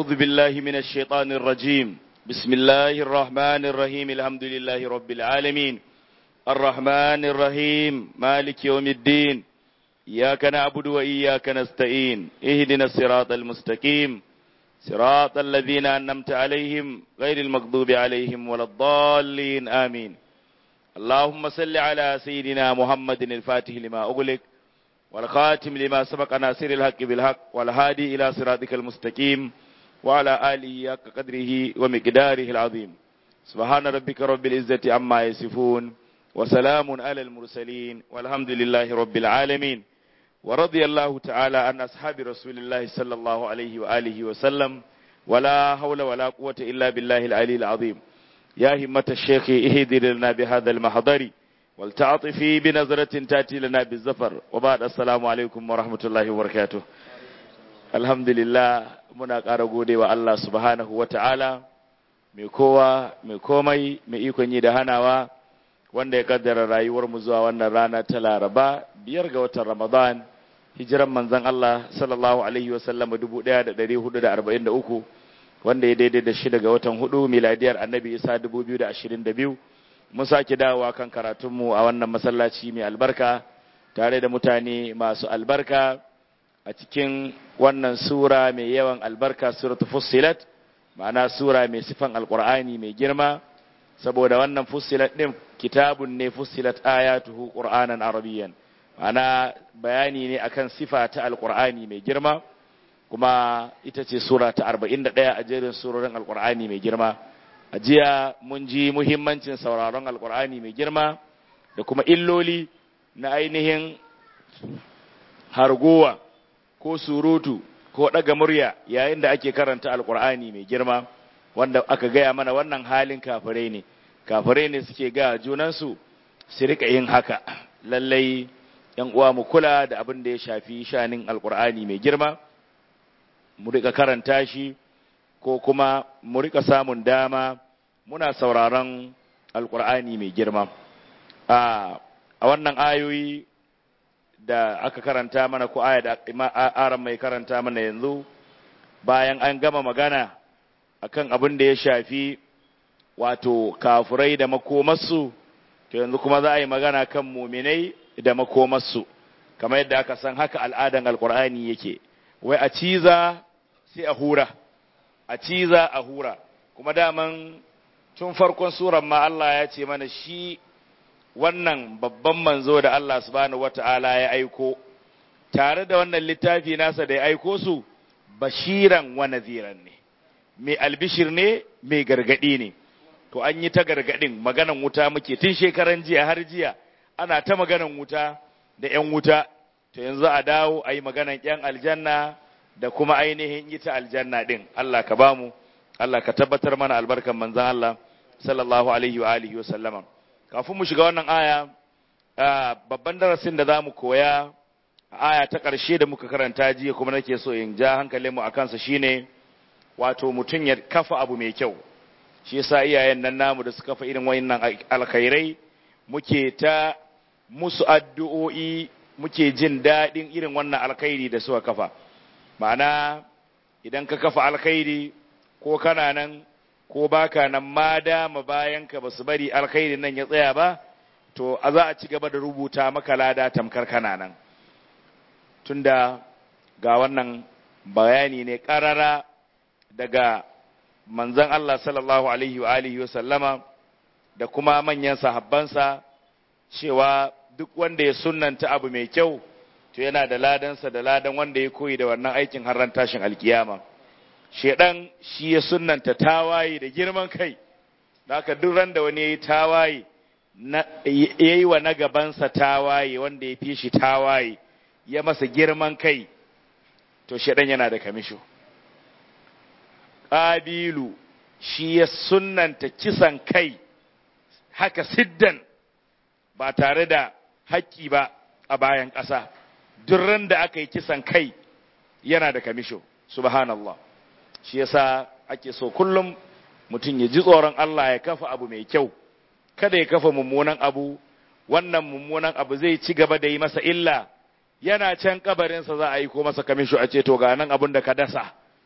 أعوذ بالله من الشيطان الرجيم بسم الله الرحمن الرحيم الحمد لله رب العالمين الرحمن الرحيم مالك يوم الدين إياك نعبد وإياك نستعين اهدنا الصراط المستقيم صراط الذين أنمت عليهم غير المغضوب عليهم ولا الضالين آمين اللهم صل على سيدنا محمد الفاتح لما أغلق والخاتم لما سبق ناصر الحق بالحق والهادي إلى صراطك المستقيم وعلى آله حق قدره ومقداره العظيم سبحان ربك رب العزة عما يصفون وسلام على المرسلين والحمد لله رب العالمين ورضي الله تعالى عن أصحاب رسول الله صلى الله عليه وآله وسلم ولا حول ولا قوة إلا بالله العلي العظيم يا همة الشيخ اهدر لنا بهذا المحضر والتعطفي بنظرة تأتي لنا بالزفر وبعد السلام عليكم ورحمة الله وبركاته الحمد لله muna ƙara gode wa Allah subhanahu wa ta'ala mai kowa mai komai mai ikon yi da hanawa wanda ya kaddara rayuwarmu zuwa wannan rana ta laraba biyar ga watan ramadan hijiran manzan Allah sallallahu alaihi wasallam 1443 wanda ya daidai da shida ga watan hudu miladiyar annabi isa 2022 mun sake dawowa kan karatunmu a wannan masallaci mai albarka tare da mutane masu albarka a cikin wannan sura mai yawan albarka suratu fussilat ma'ana sura mai sifan alqur'ani mai girma saboda wannan fussilat din kitabun ne fussilat ayatuhu qur'anan arabiyyan ma'ana bayani ne akan sifa ta alqur'ani mai girma kuma ita ce sura ta 41 a jerin surorin alqur'ani mai girma a jiya mun ji muhimmancin sauraron alqur'ani mai girma da kuma illoli na ainihin hargowa ko surutu ko ɗaga murya yayin da ake karanta alkur'ani mai girma wanda aka gaya mana wannan halin kafirai ne kafirai ne suke ga junansu su rika yin haka lallai yan uwa mu kula da abin da ya shafi shanin alkur'ani mai girma mu rika karanta shi ko kuma mu rika samun dama muna sauraron alkur'ani mai girma a wannan ayoyi da aka karanta mana ko aya da aran mai karanta mana yanzu bayan an gama magana akan abin da ya shafi wato kafurai da makomarsu to yanzu kuma za a yi magana kan muminai da makomarsu kamar yadda aka san haka al'adan alkur'ani yake wai a ciza sai a hura a ciza a hura kuma daman tun farkon suran ma Allah ya ce mana shi wannan babban manzo da Allah subhanahu wata'ala ya aiko tare da wannan littafi nasa da ya aiko su bashiran wa naziran ne mai albishir ne mai gargadi ne to an yi ta gargadin maganan wuta muke tun shekaran jiya har jiya ana ta maganan wuta da yan wuta to yanzu a dawo a yi maganan yan aljanna da kuma ainihin ita aljanna din Allah ka bamu Allah ka tabbatar mana albarkan manzon Allah sallallahu alaihi wa alihi wa sallama kafin mu shiga wannan aya babban darasin da za mu koya aya ta ƙarshe da muka karanta jiya kuma nake so in ja hankalin mu akan sa shine wato mutum ya kafa abu mai kyau shi yasa iyayen nan namu da suka kafa irin wayannan alkhairai muke ta musu addu'o'i muke jin daɗin irin wannan alkhairi da suka kafa ma'ana idan ka kafa alkhairi ko kana nan ko baka nan ma dama bayan ka basu bari alkhairin nan ya tsaya ba to a za a ci gaba da rubuta maka lada tamkar kana nan tunda ga wannan bayani ne karara daga manzon Allah sallallahu alaihi wa alihi sallama da kuma manyan sahabbansa cewa duk wanda ya sunnanta abu mai kyau to yana da ladansa da ladan wanda ya koyi da wannan aikin har ran tashin alkiyama shedan shi ya sunnanta tawaye da girman kai da haka duk ran da wani ya yi tawaye ya yi wa na gabansa tawaye wanda ya fi shi tawaye ya masa girman kai to shedan yana da kamisho ƙabilu shi ya sunnanta kisan kai haka siddan ba tare da haƙƙi ba a bayan ƙasa duk ran da aka yi kisan kai yana da kamisho subhanallah shi yasa ake so kullum mutum ya ji tsoron Allah ya kafa abu mai kyau kada ya kafa mummunan abu wannan mummunan abu zai ci gaba da yi masa illa yana can kabarinsa za a yi ko masa kamisho a ce to ga nan abin da ka dasa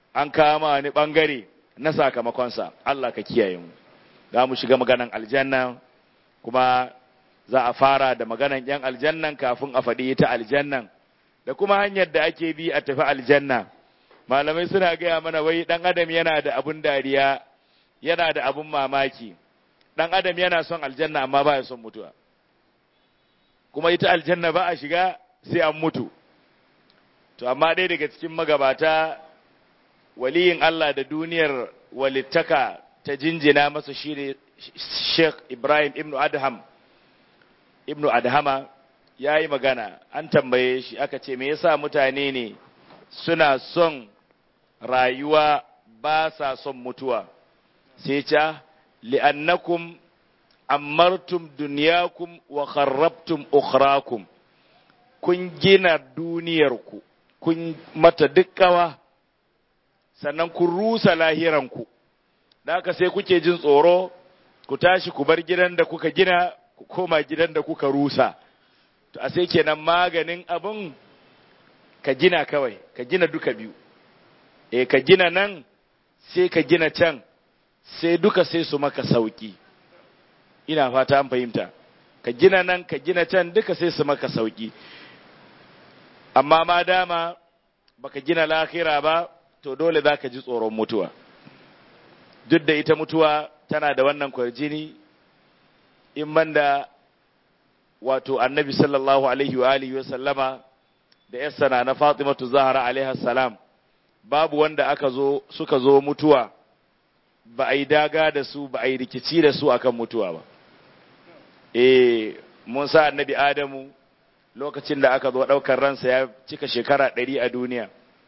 an kama wani bangare na sakamakonsa Allah ka kiyaye mu za mu shiga maganan aljanna kuma za a fara da maganan yan aljannan kafin a faɗi ita aljannan da kuma hanyar da ake bi a tafi aljanna malamai suna gaya mana wai ɗan adam yana da abun dariya yana da abun mamaki ɗan adam yana son aljanna amma ba ya son mutuwa kuma ita aljanna ba a shiga sai an mutu to amma ɗaya daga cikin magabata waliyin Allah da duniyar walittaka ta jinjina masa shi ne Sheikh Ibrahim Ibn Adham Ibn Adhama ya yi magana an tambaye shi aka ce me yasa mutane ne suna son rayuwa ba sa son mutuwa sai ce li'annakum ammartum dunyakum wa kharrabtum ukhrakum kun gina duniyarku kun mata dukkawa sannan kun rusa lahiranku da haka sai kuke jin tsoro ku tashi ku bar gidan da kuka gina ku koma gidan da kuka rusa to a sai kenan maganin abun ka gina kawai ka gina duka biyu eh ka gina nan sai ka gina can sai duka sai su maka sauki ina fata an fahimta ka gina nan ka gina can duka sai su maka sauki amma ma dama baka gina lahira ba to dole za ka ji tsoron mutuwa duk da ita mutuwa tana da wannan kwarjini in banda wato annabi sallallahu alaihi wa alihi wa sallama da yassana na fatimatu zahra alaiha salam babu wanda aka zo suka zo mutuwa ba a yi daga da su ba a yi rikici da su akan mutuwa ba eh mun sa annabi adamu lokacin da aka zo ɗaukar ransa ya cika shekara ɗari a duniya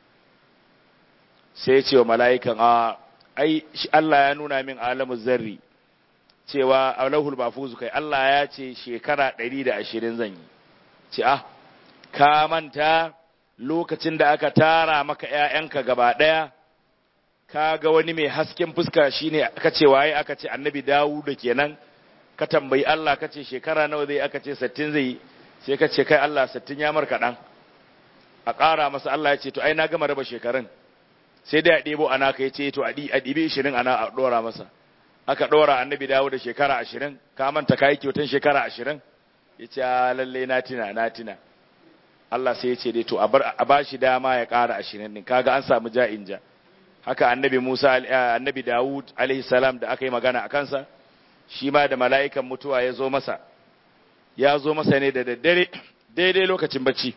sai ya ce wa mala'ikan a ai Allah ya nuna min alamu zarri cewa alahul mafuzu kai Allah ya ce shekara ɗari da ashirin zan yi ce ah ka manta lokacin da aka tara maka ‘ya'yanka gaba ɗaya ka ga wani mai hasken fuska shine aka ce waye aka ce annabi dawu da kenan ka tambayi Allah ka ce shekara nawa zai aka ce sattin zai yi sai ka ce kai Allah sattin ya mar kaɗan a ƙara masa Allah ya ce to ai na gama raba shekarun sai dai a ɗebo ana ka ya ce to a ɗibi ishirin ana a ɗora masa aka ɗora annabi dawo da shekara ashirin ka manta ka yi kyautan shekara ashirin ya ce lalle na tina na tina Allah sai ya ce dai to a ba shi dama ya ƙara ashirin ɗin kaga an samu ja'in ja haka annabi Musa annabi Dawud alaihi salam da aka yi magana a kansa shi ma da mala'ikan mutuwa ya zo masa ya zo masa ne da daddare daidai lokacin bacci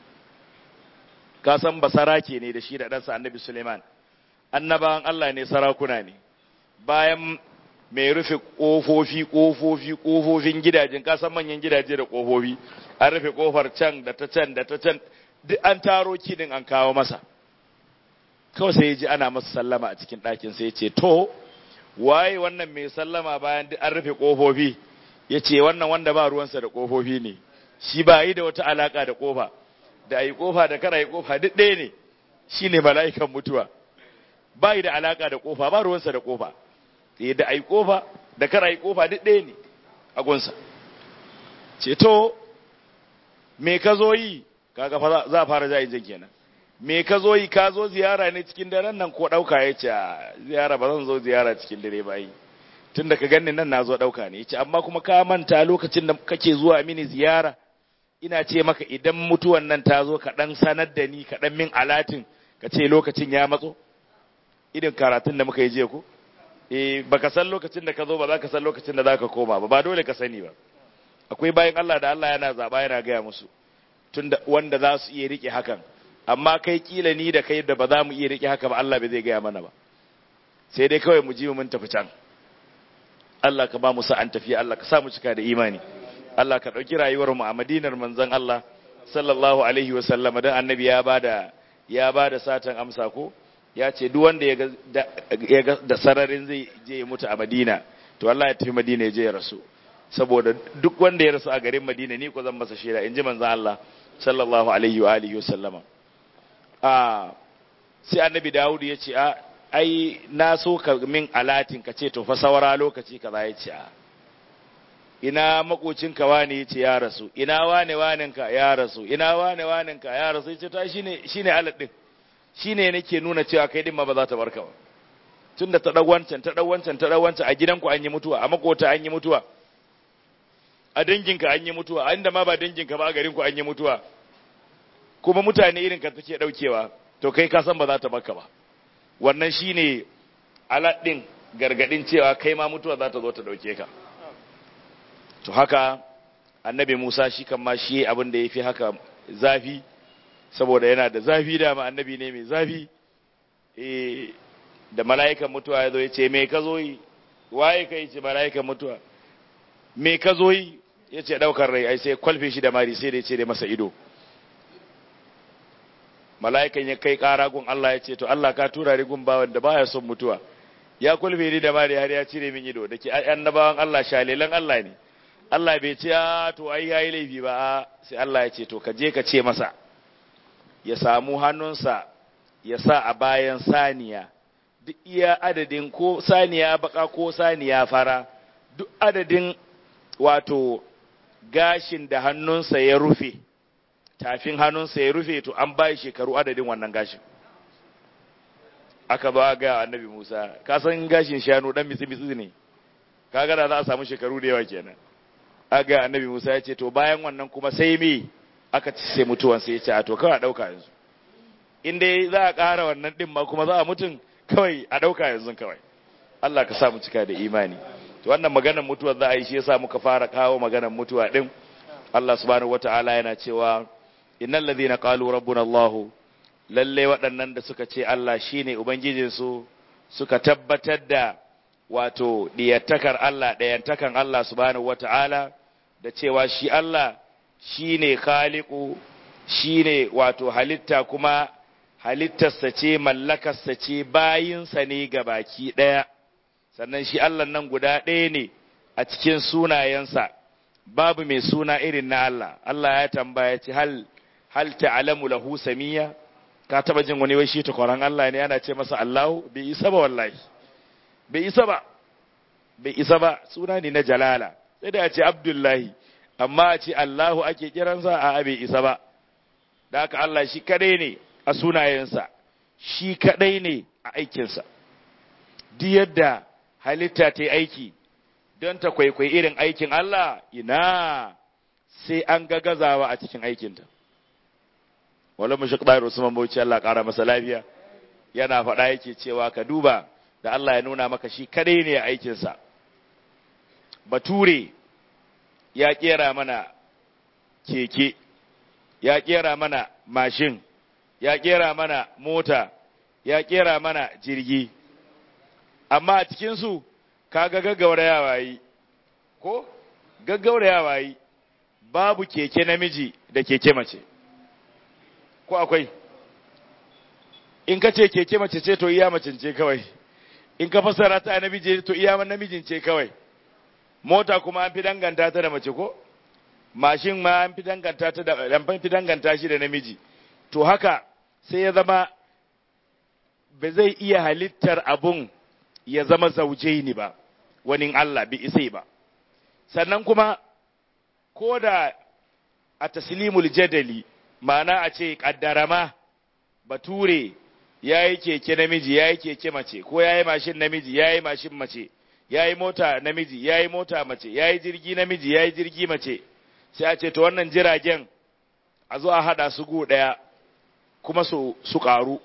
ka san basarake ne da shi da ɗansa annabi Suleiman annabawan Allah ne sarakuna ne bayan mai rufe ƙofofi ƙofofi ƙofofin gidajen kasan manyan gidaje da ƙofofi an rufe ƙofar can da ta can da ta can duk an taro kidin an kawo masa kawai sai ya ji ana masa sallama a cikin ɗakin sai ya ce to waye wannan mai sallama bayan duk an rufe ƙofofi ya ce wannan wanda ba ruwansa da ƙofofi ne shi ba yi da wata alaƙa da ƙofa da a yi ƙofa da kara yi ƙofa duk ɗaya ne shi ne mala'ikan mutuwa ba yi da alaƙa da ƙofa ba ruwansa da ƙofa da a yi ƙofa da kara yi ƙofa duk ɗaya ne a gunsa ce to me ka zo yi kaga fa za a fara jayin jan kenan me ka zo yi ka zo ziyara ne cikin daren nan ko ɗauka ya ce ziyara ba zan zo ziyara cikin dare ba yi tun da ka ganni nan na zo ɗauka ne ya ce amma kuma ka manta lokacin da kake zuwa mini ziyara ina ce maka idan mutuwan nan ta zo ka ɗan sanar da ni ka ɗan min alatin ka ce lokacin ya matso irin karatun da muka yi jiya ko eh baka san lokacin da ka zo ba za ka san lokacin da za ka koma ba ba dole ka sani ba akwai bayan Allah da Allah yana zaba yana gaya musu tun wanda za su iya rike hakan amma kai kila ni da kai da ba za mu iya rike haka ba Allah bai zai gaya mana ba sai dai kawai mu ji mun tafi can Allah ka ba mu sa'an tafiya Allah ka sa mu cika da imani Allah ka ɗauki rayuwar mu a Madinar manzon Allah sallallahu alaihi wa sallama dan annabi ya bada ya bada satan amsa ko ya ce duk wanda ya ga da sararin zai je ya mutu a Madina to Allah ya tafi Madina ya je ya rasu saboda duk wanda ya rasu a garin Madina ni ko zan masa shaida inji manzon Allah sallallahu alaihi wa alihi wasallama a sai annabi Dawud ya ce a ai na so ka min alatin ka ce to fa saura lokaci kaza ya ce a ina makocinka wane ya ce ya rasu ina wane wanenka ya rasu ina wane wanenka ya rasu ya ce ta shine shine alat din shine nake nuna cewa kai din ma ba za ta barka ba tunda ta dau wancan ta dau wancan ta dau wancan a gidanku an yi mutuwa a makota an yi mutuwa a danginka an yi mutuwa a inda ma ba danginka ba a garinku an yi mutuwa kuma mutane irin ka take daukewa to kai ka san ba za ta baka ba wannan shine aladdin gargadin cewa kai ma mutuwa za ta zo ta dauke ka to haka annabi Musa shi kan ma shi abin da yafi haka zafi saboda yana da zafi da ma annabi ne mai zafi eh da mala'ikan mutuwa ya zo ya ce me ka zo yi waye kai ce mala'ikan mutuwa me ka zo yi ya ce daukar rai ai sai kwalfe shi da mari sai da ya ce da masa ido mala'ikan ya kai ƙara gun Allah ya ce to Allah ka tura rigun bawan da baya son mutuwa ya kulfe ni da mari har ya cire min ido da ke annabawan Allah shalilan Allah ne Allah bai ce a to ai yayi laifi ba sai Allah ya ce to ka je ka ce masa ya samu hannunsa ya sa a bayan saniya duk iya adadin ko saniya baka ko saniya fara duk adadin wato gashin da hannunsa ya rufe tafin hannunsa ya rufe to an bai shekaru adadin wannan gashin aka ba ga annabi Musa ka san gashin shanu dan mitsi mitsi ne kaga da za a samu shekaru da yawa kenan aga annabi Musa ya ce to bayan wannan kuma sai me aka ci sai mutuwan sai ya ce a to kawai a dauka yanzu in dai za a ƙara wannan din ma kuma za a mutun kawai a dauka yanzu kawai Allah ka sa mu cika da imani to wannan maganar mutuwa za a yi shi yasa muka fara kawo maganar mutuwa din Allah subhanahu wataala yana cewa innal ladhina qalu rabbuna Allah lalle waɗannan da suka ce Allah shine ubangijinsu suka tabbatar da wato diyattakar Allah ɗayantakan Allah subhanahu wata'ala da cewa shi Allah shine khaliqu shine wato halitta kuma halittarsa ce mallakarsa ce bayinsa ne ga baki ɗaya sannan shi Allah nan guda ɗaya ne a cikin sunayensa babu mai suna irin na Allah Allah ya tambaya ce hal hal ta'lamu lahu samiya ka taba jin wani wai shi takwaran Allah ne ana ce masa Allahu bai isa ba wallahi bai isa ba bai isa ba suna ne na jalala sai da a ce Abdullahi amma a ce Allahu ake kiransa a bai isa ba da haka Allah shi kadai ne a sunayensa shi kadai ne a aikinsa duk yadda halitta ta yi aiki don ta kwaikwai irin aikin Allah ina sai an ga gazawa a cikin aikinta wala mu shakdar Usman Bauchi Allah ƙara masa lafiya yana faɗa yake cewa ka duba da Allah ya nuna maka shi kadai ne a aikinsa bature ya kera mana keke ya kera mana mashin ya kera mana mota ya kera mana jirgi amma a cikinsu kaga gaggaurayawa yi ko gaggaurayawa yi babu keke namiji da keke mace ko akwai in ka ce keke mace ce to iya macin ce kawai in ka fassara ta namiji to iya namijin ce kawai mota kuma an fi danganta ta da mace ko mashin ma an fi danganta ta da an fi danganta shi da namiji to haka sai ya zama ba zai iya halittar abun ya zama zaujaini ba wani Allah bi isai ba sannan kuma ko da a taslimul jadali ma'ana a ce kaddarama bature ya yi keke namiji ya yi keke mace ko ya yi mashin namiji ya yi mashin mace ya yi mota namiji ya yi mota mace ya yi jirgi namiji ya yi jirgi mace sai a ce to wannan jiragen a zo a haɗa su gu ɗaya kuma su su ƙaru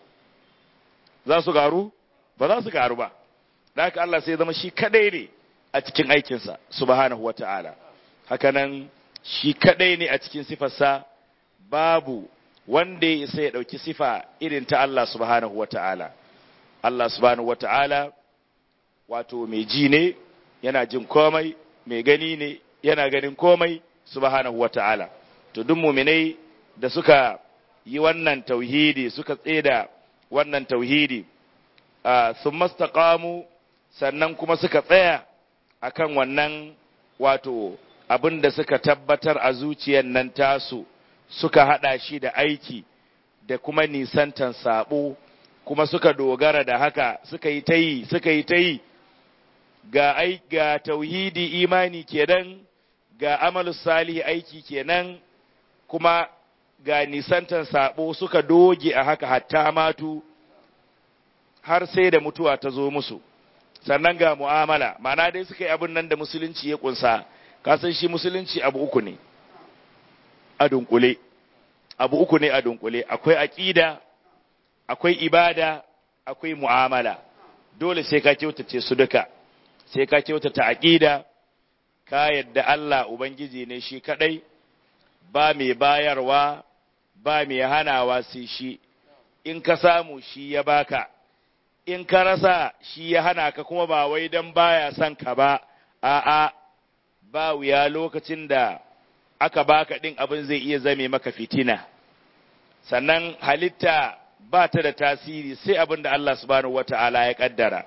za su ƙaru ba za su ƙaru ba da haka Allah sai zama shi kadai ne a cikin aikinsa subhanahu wa ta'ala hakanan shi kadai ne a cikin sifarsa babu wanda ya isa ya ɗauki sifa irin ta Allah subhanahu wa ta'ala Allah subhanahu wa ta'ala wato mai ji ne yana jin komai mai gani ne yana ganin komai subhanahu wa ta'ala to duk muminai da suka yi wannan tauhidi suka tseda wannan tauhidi sun mastaqamu sannan kuma suka tsaya akan wannan wato abin da suka tabbatar a zuciyar nan tasu suka hada shi da aiki da kuma nisantan sabo kuma suka dogara da haka suka yi ta yi suka yi ta yi ga ai ga tauhidi imani kenan ga amalus salih aiki kenan kuma ga nisantan sabo suka doge a haka hatta matu har sai da mutuwa ta zo musu sannan ga mu'amala ma'ana dai suka yi abin nan da musulunci ya kunsa kasan shi musulunci abu uku ne a dunkule abu uku ne a dunkule akwai aqida akwai ibada akwai mu'amala dole sai ka kyautace su duka sai ka kyautata aqida ka yadda Allah ubangiji ne shi kadai ba mai bayarwa ba mai hanawa sai shi in ka samu shi ya baka in ka rasa shi ya hana ka kuma ba wai dan baya son ka ba a'a ba wuya lokacin da aka baka ɗin abin zai iya zame maka fitina sannan halitta ba ta da tasiri sai abin da Allah subhanahu wata'ala ya kaddara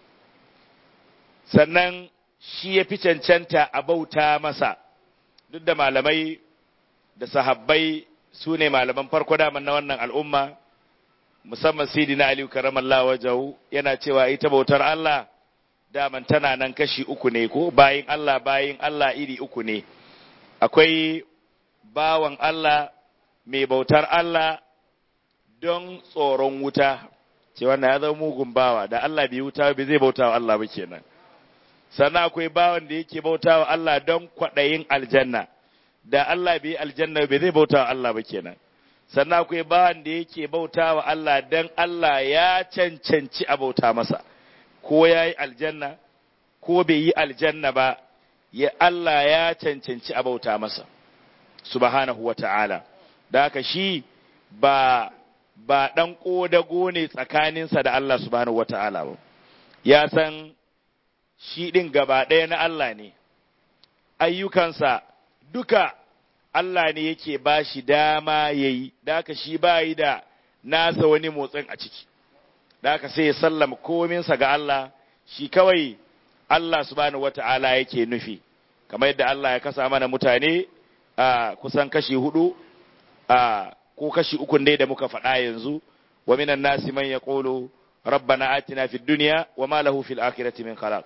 sannan shi ya fi cancanta a bauta masa duk da malamai da sahabbai su ne malaman farko daman na wannan al'umma musamman sidina aliyu karamallah wajahu yana cewa ita bautar Allah daman tana nan kashi uku ne ko bayin Allah bayin Allah iri uku ne akwai bawan Allah mai bautar Allah don tsoron wuta ce wannan ya zama mugun bawa da Allah bai wuta bai zai bauta wa Allah ba kenan sannan akwai bawan da yake bauta wa Allah don kwaɗayin aljanna da Allah bai aljanna bai zai bauta wa Allah ba kenan sannan akwai bawan da yake bauta wa Allah don Allah ya cancanci a bauta masa ko ya yi aljanna ko bai yi aljanna ba ya Allah ya cancanci a bauta masa subhanahu wa ta'ala da haka shi ba ba ɗan ƙodago ne tsakaninsa da Allah subhanahu wa ta'ala ba ya san shi ɗin gaba ɗaya na Allah ne ayyukansa duka Allah ne yake ba shi dama ya yi da haka shi ba yi da nasa wani motsin a ciki da haka sai ya sallama kominsa ga Allah shi kawai Allah subhanahu wata'ala yake nufi kamar yadda Allah ya kasa mana mutane a kusan kashi hudu a ko kashi uku dai da muka faɗa yanzu wa minan nasi man yaqulu rabbana atina fid dunya wa ma lahu fil akhirati min khalaq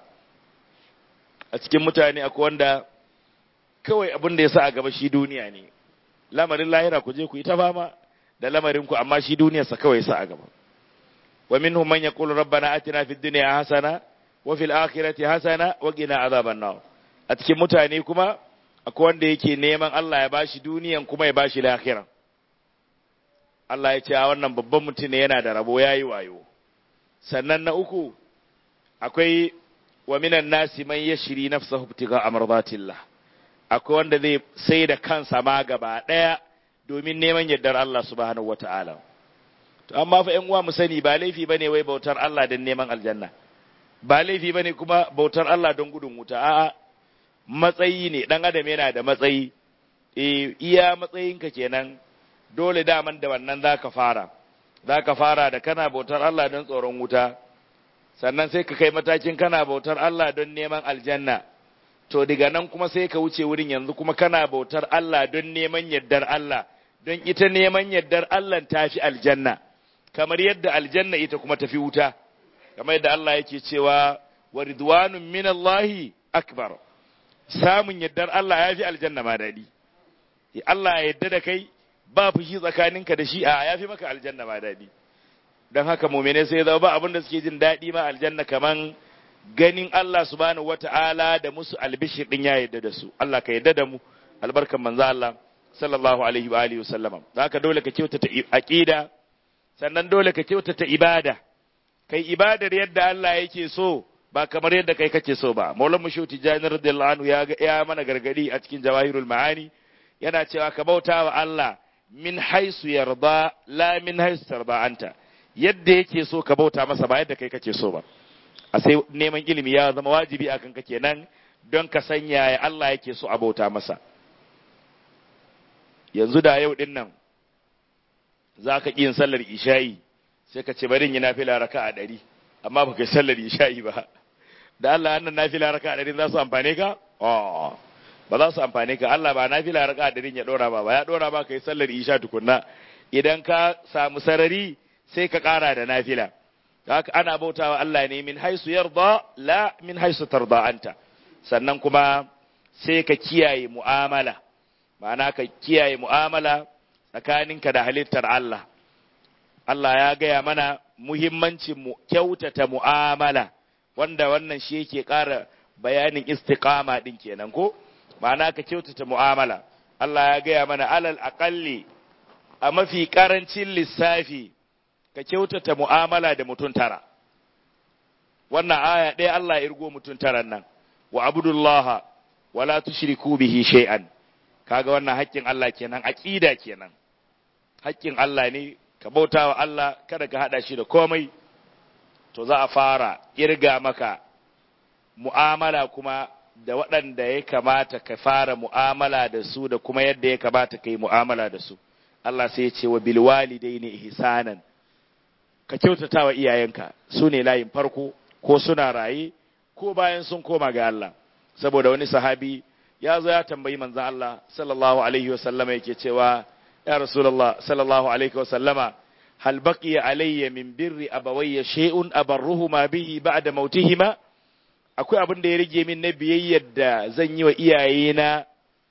a cikin mutane akwai wanda kawai abin da ya sa a gaba shi duniya ne lamarin lahira ku je ku yi ta fama da lamarin ku amma shi duniyarsa kawai sa a gaba wa minhum man yaqulu rabbana atina fid dunya hasana wa fil akhirati hasana wa qina azaban nar a cikin mutane kuma akwai wanda yake neman Allah ya bashi duniyan kuma ya bashi lahira Allah ya ce a wannan babban mutum ne yana da rabo yayi wayo sannan na uku akwai wa minan nasi man yashri nafsahu ibtigha amradatillah akwai wanda zai sai da kansa ma gaba daya domin neman yardar Allah subhanahu wataala to amma fa ƴan uwa mu sani ba laifi bane wai bautar Allah don neman aljanna ba laifi bane kuma bautar Allah don gudun wuta a'a matsayi ne dan adam yana da matsayi eh iya matsayinka kenan dole daman da wannan zaka fara zaka fara da kana bautar Allah don tsoron wuta sannan sai ka kai matakin kana bautar Allah don neman aljanna to daga nan kuma sai ka wuce wurin yanzu kuma kana bautar Allah don neman yardar Allah don ita neman yardar Allah ta fi aljanna kamar yadda aljanna ita kuma tafi wuta kamar yadda Allah yake cewa wa ridwanun min Allahi akbar samun yardar Allah ya fi aljanna ma daɗi Allah ya yarda da kai ba fushi tsakaninka da shi a ya fi maka aljanna ma daɗi don haka mumene sai zama ba abin da suke jin daɗi ma aljanna kaman ganin Allah subhanahu wata'ala da musu albishir din ya yarda da su Allah ka yarda da mu albarkan manzo Allah sallallahu alaihi wa alihi wasallama haka dole ka kyautata aqida sannan dole ka kyautata ibada kai ibadar yadda Allah yake so ba kamar yadda kai kake so ba maulan mushuti jani radiyallahu anhu ya ya mana gargadi a cikin jawahirul ma'ani yana cewa ka bauta wa Allah min haisu yarda la min haisu tarda anta yadda yake so ka bauta masa ba yadda kai kake so ba a sai neman ilimi ya zama wajibi akan ka kenan don ka sanya ya Allah yake so a bauta masa yanzu da yau din nan za ka yin sallar isha'i sai ka ce bari yi nafila raka a ɗari amma ba kai sallar isha'i ba da Allah annan nafila raka a ɗari za su amfane ka ba za su amfane ka Allah ba nafila raka a ɗari ya ɗora ba ba ya ɗora ba kai sallar isha tukunna idan ka samu sarari sai ka ƙara da nafila haka ana bautawa Allah ne min haisu yarda la min haisu tarda anta sannan kuma sai ka kiyaye mu'amala ma'ana ka kiyaye mu'amala tsakaninka da halittar Allah Allah ya gaya mana muhimmancin mu kyautata mu'amala wanda wannan shi yake ƙara bayanin istiqama din kenan ko ma'ana ka kyautata mu'amala Allah ya gaya mana alal aqalli a mafi karancin lissafi ka kyautata mu'amala da mutum tara wannan aya ɗaya Allah ya irgo mutum taran nan wa abudullaha wala tushriku bihi shay'an kaga wannan haƙƙin Allah kenan aqida kenan haƙƙin Allah ne ka bautawa Allah kada ka hada shi da komai to za a fara irga maka mu'amala kuma da waɗanda ya kamata ka fara mu'amala da su da kuma yadda ya kamata ka yi mu'amala da su Allah sai ya ce wa bil walidaini ihsanan ka kyautata wa iyayenka su ne layin farko ko suna raye ko bayan sun koma ga Allah saboda wani sahabi ya zo ya tambayi manzon Allah sallallahu alaihi wa sallama yake cewa ya rasulullah sallallahu alaihi wa sallama hal baqiya alayya min birri abawayya shay'un abarruhuma bihi ba'da mautihima akwai abin da ya rage min na biyayyar da zan yi wa iyayena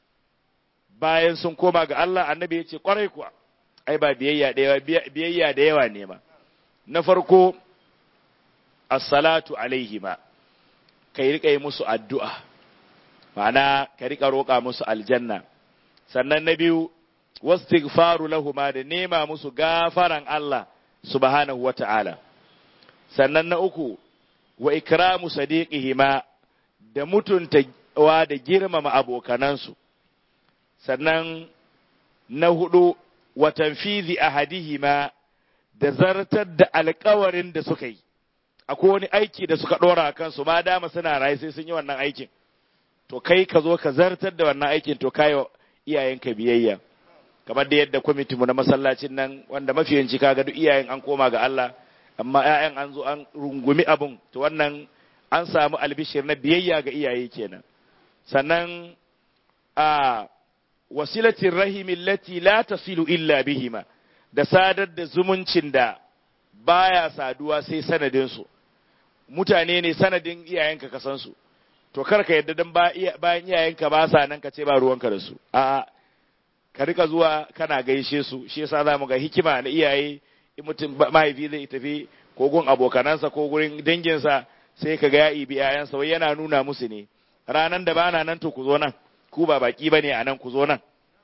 bayan sun koma ga Allah annabi ya ce kwarai kuwa ai ba biyayya da yawa biyayya da yawa ne ma na farko as-salatu alaihima kai rika yi musu addu'a ma'ana ka rika roƙa musu aljanna sannan na biyu wastighfaru lahuma da nema musu gafaran Allah subhanahu wata'ala sannan na uku wa ikramu sadiqihima da mutunta wa da girmama abokanansu sannan na hudu wa tanfizi ahadihima da zartar da alkawarin da suka yi akwai wani aiki da suka dora a kansu ma dama suna rayu sai sun yi wannan aikin to kai ka zo ka zartar da wannan aikin to kayo iyayenka biyayya kamar da yadda kwamitin mu na masallacin nan wanda mafiyanci kaga duk iyayen an koma ga Allah amma ƴaƴan an zo an rungumi abun to wannan an samu albishir na biyayya ga iyaye kenan sannan a wasilatin rahimin lati la tasilu illa bihima da sadar da zumuncin da baya saduwa sai sanadinsu mutane ne sanadin iyayenka ka san su to kar ka yadda dan bayan iyayenka ba sa nan ka ce ba ruwanka da su a'a ka rika zuwa kana gaishe su shi yasa za mu ga hikima na iyaye in mutum mahaifi zai tafi ko gun abokanansa ko gurin danginsa sai ka ga ya ibi yayansa wai yana nuna musu ne ranan da bana nan to ku zo nan ku ba baki bane a nan ku zo nan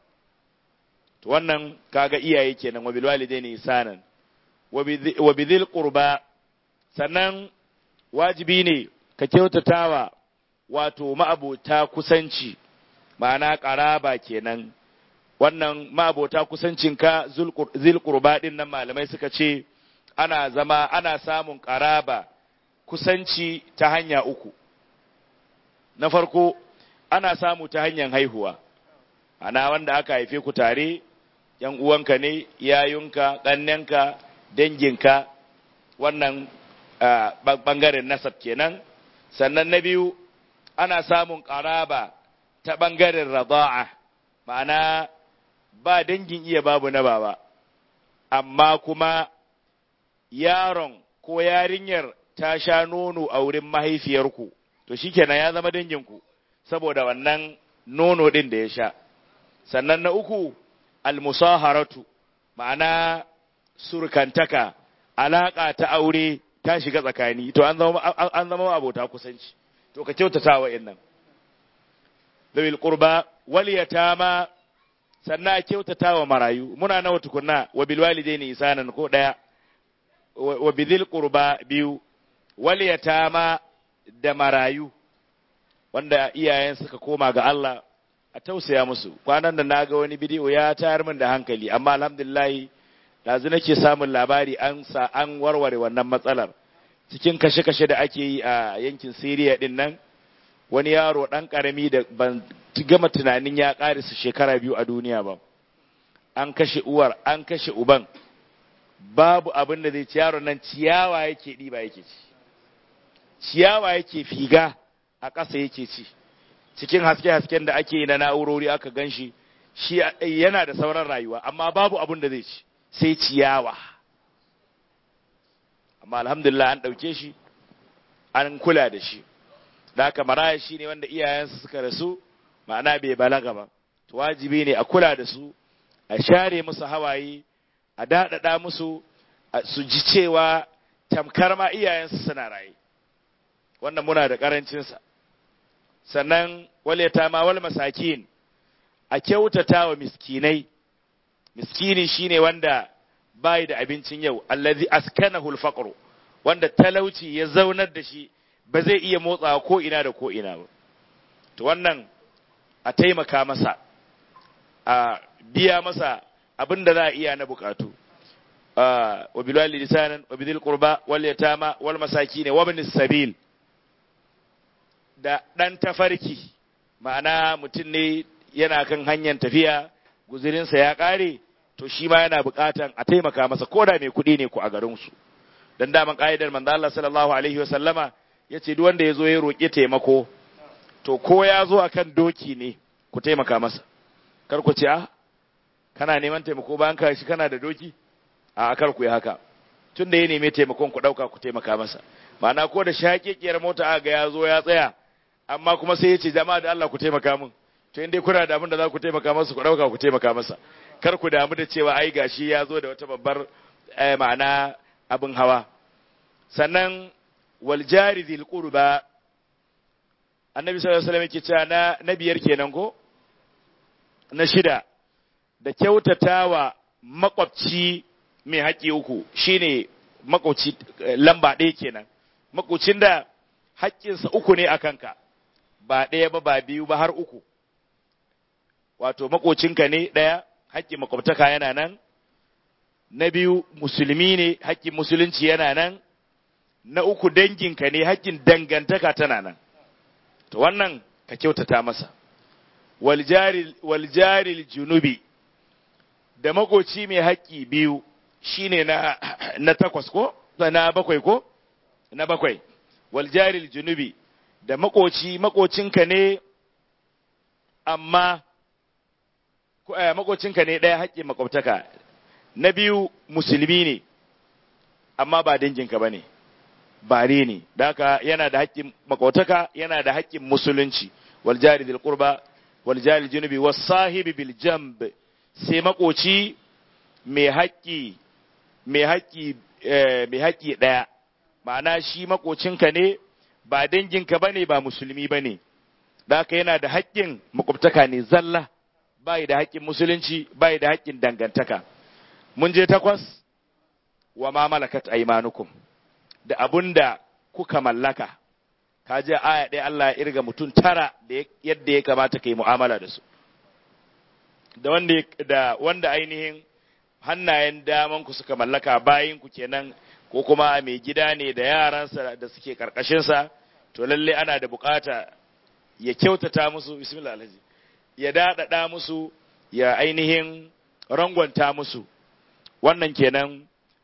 to wannan kaga iyaye kenan wa bil walidaini ihsanan wa bidhil qurba sannan wajibi ne ka kyautatawa wato ma'abota kusanci ma'ana qaraba kenan wannan ma'abota kusancinka zil qurba din nan malamai suka ce ana zama ana samun qaraba kusanci ta hanya uku na farko ana samu ta hanyar haihuwa ana wanda aka haife ku tare yan uwanka ne yayunka ƙannenka danginka wannan ɓangaren nasab kenan sannan na biyu ana samun ƙaraba ta ɓangaren rada'a ma'ana ba dangin iya babu na baba amma kuma yaron ko yarinyar ta sha nono a wurin mahaifiyarku to shikenan ya zama danginku saboda wannan nono ɗin da ya sha sannan na uku almusaharatu ma'ana surkantaka alaƙa ta aure ta shiga tsakani to an zama an zama abota kusanci to ka kyautata wa innan dawil qurba wal yatama sannan a kyautata wa marayu muna nawa tukunna wa bil walidaini isanan ko daya wa bidhil qurba biyu wal yatama da marayu wanda iyayen suka koma ga Allah a tausaya musu kwanan da naga wani bidiyo ya tayar min da hankali amma alhamdulillah dazu nake samun labari an sa an warware wannan matsalar cikin kashe-kashe da ake yi a yankin Syria din nan wani yaro dan karami da ban gama tunanin ya karisa shekara biyu a duniya ba an kashe uwar an kashe uban babu abin da zai ci yaron nan ciyawa yake ɗiba yake ci ciyawa yake figa a ƙasa yake ci cikin haske-hasken da ake yi na na'urori aka gan shi shi yana da sauran rayuwa amma babu abin da zai ci sai ciyawa amma alhamdulillah an ɗauke shi an kula da shi da haka maraya shi ne wanda iyayensu suka rasu ma'ana bai balaga ba to wajibi ne a kula da su a share musu hawaye a daɗaɗa musu su ji cewa tamkar ma iyayensu suna raye wannan muna da ƙarancinsa sannan waleta ma wal masakin a kyautata wa miskinai miskini shine wanda bai da abincin yau allazi askanahu al wanda talauci ya zaunar da shi ba zai iya motsawa ko ina da ko ina ba to wannan a taimaka masa a biya masa abin da za a iya na bukatu wa bilal lisanan wa bidil qurba wal yatama wal masakin wa ibn sabil da dan tafarki ma'ana mutum ne yana kan hanyar tafiya guzurinsa ya kare to shi ma yana bukatan a taimaka masa ko da mai kuɗi ne ku a garin su dan daman ka'idar manzo Allah sallallahu alaihi wa sallama yace duk wanda yazo ya roƙi taimako to ko ya zo akan doki ne ku taimaka masa kar ku ce a kana neman taimako bayan ka shi kana da doki a kar ku yi haka tun da ya neme taimakon ku ɗauka ku taimaka masa ma'ana ko da shaƙiƙiyar mota a ga ya zo ya tsaya amma kuma sai ya ce jama'a da Allah ku taimaka min to in dai kuna da abin da za ku taimaka masa ku ɗauka ku taimaka masa kar ku damu da cewa ai gashi ya zo da wata babbar ma'ana abin hawa sannan wal jari dhil qurba annabi sallallahu alaihi wasallam yake cewa na na biyar kenan ko na shida da kyautatawa makwabci mai haƙƙi uku shine makwabci lamba ɗaya kenan makwabcin da haƙƙinsa uku ne a kanka ba ɗaya ba ba biyu ba har uku wato makocinka ne ɗaya haƙƙin makwabtaka yana nan na biyu musulmi ne haƙƙin musulunci yana nan na uku danginka ne haƙƙin dangantaka tana nan to wannan ka kyautata masa waljaril junubi da makoci mai haƙƙi biyu shine na na takwas ko na bakwai ko na bakwai waljaril junubi da makoci makocinka ne amma makocinka ne ɗaya haƙƙin makwabtaka na biyu musulmi ne amma ba danginka ba ne bare ne da haka yana da haƙƙin makwabtaka yana da haƙƙin musulunci wal jari dil qurba wal jari junubi was sahibi bil jamb sai makoci mai haƙƙi mai haƙƙi mai haƙƙi ɗaya ma'ana shi makocinka ne ba danginka bane ba musulmi bane da haka yana da haƙƙin makwabtaka ne zalla bai da haƙƙin musulunci bai da haƙƙin dangantaka mun je takwas wa ma malakat aymanukum da abunda kuka mallaka ka je aya ɗaya Allah ya irga mutum tara da yadda ya kamata kai mu'amala da su da wanda da wanda ainihin hannayen daman ku suka mallaka bayin ku kenan ko kuma mai gida ne da yaransa da suke karkashin sa to lalle ana da bukata ya kyautata musu bismillah alhaji ya daɗaɗa musu ya ainihin rangwanta musu wannan kenan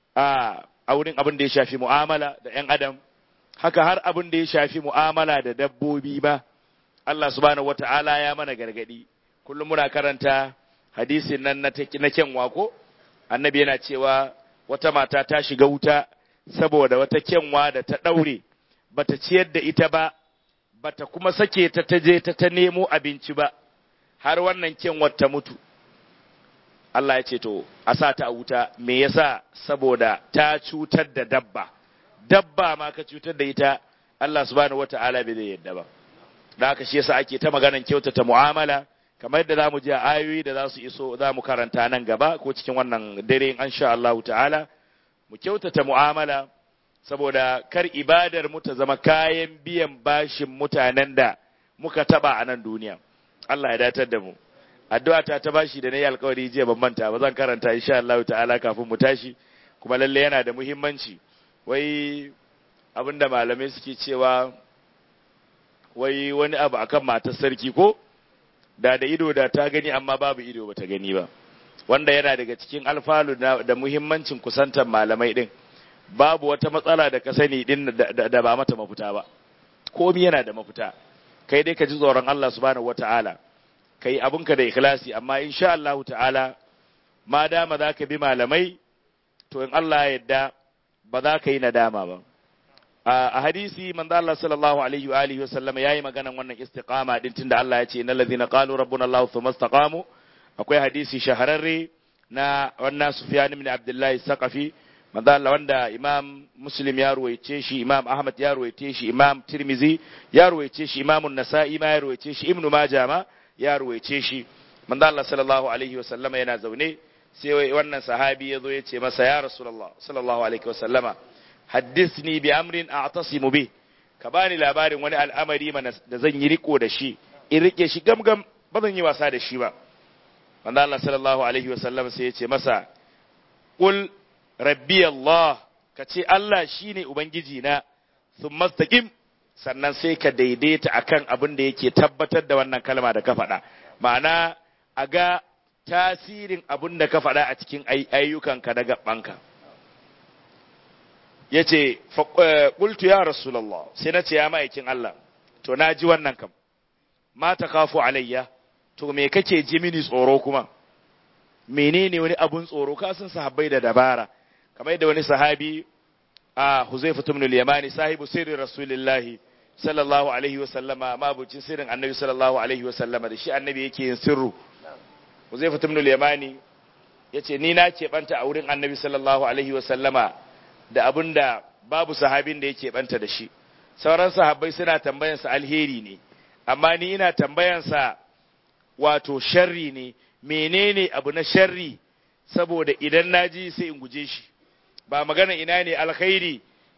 a wurin abin da ya shafi mu'amala da 'yan adam haka har abin da ya shafi mu'amala da dabbobi ba Allah subhanahu wata'ala ya mana gargadi kullum muna karanta hadisin nan na na kyanwa ko annabi yana cewa wata mata ta shiga wuta saboda wata kyanwa da ta ɗaure bata ciyar da ita ba bata kuma sake ta ta je ta ta nemo abinci ba har wannan kyanwar ta mutu Allah ya ce to a sa ta a wuta me yasa saboda ta cutar da dabba dabba ma ka cutar da ita Allah subhanahu wata'ala bai zai yadda ba da haka shi yasa ake ta maganan kyautata mu'amala kamar yadda zamu ji a ayoyi da za su iso za mu karanta nan gaba ko cikin wannan dare in sha Allah ta'ala mu kyautata mu'amala saboda kar ibadar mu ta zama kayan biyan bashin mutanen da muka taba a nan duniya Allah ya datar da mu addu'a ta ta bashi da nayi alƙawari jiya ban manta ba zan karanta insha Allah ta'ala kafin mu tashi kuma lalle yana da muhimmanci wai abinda malamai suke cewa wai wani abu akan matar sarki ko da da ido da ta gani amma babu ido bata gani ba wanda yana daga cikin alfalu da muhimmancin kusantar malamai din babu wata matsala da ka sani din da ba mata mafita ba komi yana da mafita kai dai ka ji tsoron Allah subhanahu wata'ala kai abinka da ikhlasi amma insha Allah ta'ala ma dama za ka bi malamai to in Allah ya yarda ba za ka yi nadama ba a hadisi manzo Allah sallallahu alaihi wa alihi wa sallam yayi maganan wannan istiqama din tunda Allah ya ce innal ladhina qalu rabbuna Allah thumma istaqamu akwai hadisi shahararre na wannan Sufyan ibn Abdullahi Saqafi manzo Allah wanda Imam Muslim ya ruwaice shi Imam Ahmad ya ruwaice shi Imam Tirmizi ya ruwaice shi Imam An-Nasa'i ma ya ruwaice shi Ibn Majah ma ya ruwaice shi manzo Allah sallallahu alaihi wasallama yana zaune sai wannan sahabi ya zo ya ce masa ya Rasulullah sallallahu alaihi wasallama haddithni bi amrin a'tasimu bih ka bani labarin wani al'amari mana da zan yi riko da shi in rike shi gamgam ba zan yi wasa da shi ba manzo Allah sallallahu alaihi wasallam sai ya ce masa qul rabbi Allah ka ce Allah shine ubangiji na thumma istaqim sannan sai ka daidaita akan abin da yake tabbatar da wannan kalma da ka faɗa ma'ana a ga tasirin abin da ka faɗa a cikin ayyukanka da gabanka ya ce ƙultu ya rasulallah sai na ce ya ma'aikin Allah to na ji wannan kam ma ta kafu alayya to me kake ji mini tsoro kuma menene wani abun tsoro ka san sahabbai da dabara kamar yadda wani sahabi a Huzaifa ibn al-Yamani sahibu sirri Rasulullahi sallallahu alaihi wa sallama mabucin sirrin Annabi sallallahu alaihi wa sallama da shi Annabi yake yin sirru Huzaifa ibn al-Yamani yace ni na keɓanta a wurin Annabi sallallahu alaihi wa sallama da abinda babu sahabin da yake banta da shi sauran sahabbai suna tambayansa alheri ne amma ni ina tambayansa wato sharri ne menene abu na sharri saboda idan na ji sai in guje shi ba magana ina ne alkhairi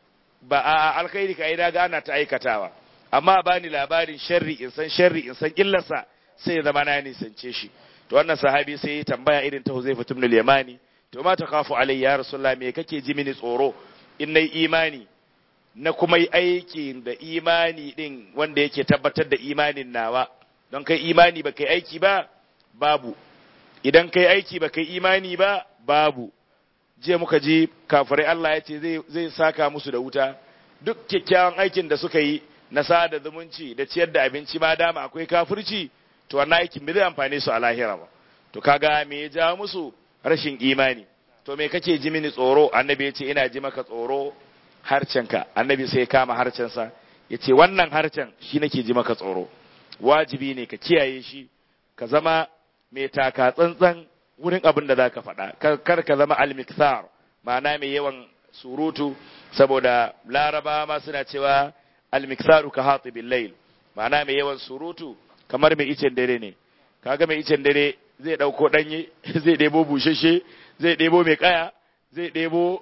ba a alkhairi ka ina ga ana ta aikatawa amma ba ni labarin sharri in san sharri in san illarsa sai zama na nisance shi to wannan sahabi sai ya tambaya irin ta Huzaifa ibn al-Yamani to ma ta kafu alayya ya rasulullah me kake ji mini tsoro in nayi imani na kuma yi aiki da imani din wanda yake tabbatar da imanin nawa don kai imani ba kai aiki ba babu idan kai aiki ba kai imani ba babu je muka ji kafirai Allah ya ce zai saka musu da wuta duk kyakkyawan aikin da suka yi na sada zumunci da ciyar da abinci ma dama akwai kafirci to wannan aikin bai zai amfane su a lahira ba to kaga me ya ja musu rashin imani to me kake ji mini tsoro annabi ya ce ina ji maka tsoro harcenka annabi sai ya kama harcensa ya ce wannan harcen shi nake ji maka tsoro wajibi ne ka kiyaye shi ka zama mai taka tsantsan wurin abin da za ka faɗa kar ka zama almikthar ma'ana mai yawan surutu saboda laraba ma suna cewa almiksaru ka hati layl ma'ana mai yawan surutu kamar mai icen dare ne kaga mai icen dare zai ɗauko ɗanye zai ɗebo bushashe zai ɗebo mai ƙaya zai ɗebo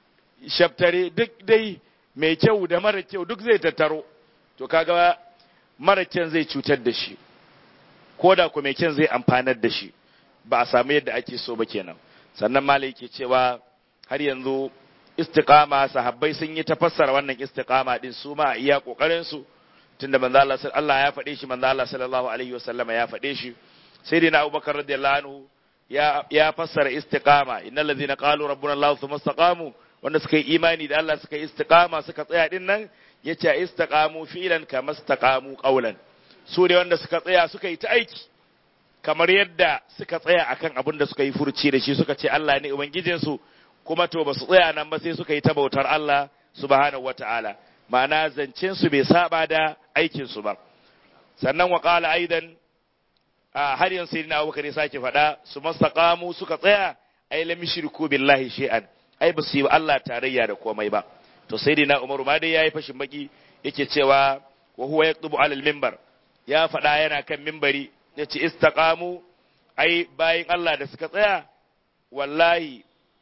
shaftare duk dai mai kyau da mara kyau duk zai tattaro to kaga mara kyan zai cutar da shi ko da ku mai kyan zai amfanar da shi ba a samu yadda ake so ba kenan sannan malai ke cewa har yanzu istiqama sahabbai sun yi tafassara wannan istiqama din su ma iya kokarin su tunda manzo Allah Allah ya faɗe shi manzo Allah sallallahu alaihi wasallama ya faɗe shi sai dai na Abubakar radiyallahu anhu ya ya fassara istiqama innal ladzina qalu rabbuna Allah thumma istaqamu wanda suka yi imani da Allah suka yi istiqama suka tsaya din nan yace istiqamu fi'lan kama istaqamu qawlan su ne wanda suka tsaya suka yi ta aiki kamar yadda suka tsaya akan abin da suka yi furci da shi suka ce Allah ne ubangijinsu kuma to ba su tsaya nan ba sai suka yi ta bautar Allah subhanahu wata'ala ma'ana zancen su bai saba da aikin su ba sannan wa qala aidan har yanzu sai na Abubakar ya sake faɗa su mastaqamu suka tsaya ai lam yushriku billahi shay'an ai ba su yi Allah tarayya da komai ba to sai na Umaru ma dai yayi fashin baki yake cewa wa huwa yaktubu alal minbar ya faɗa yana kan mimbari yace istaqamu ai bayin Allah da suka tsaya wallahi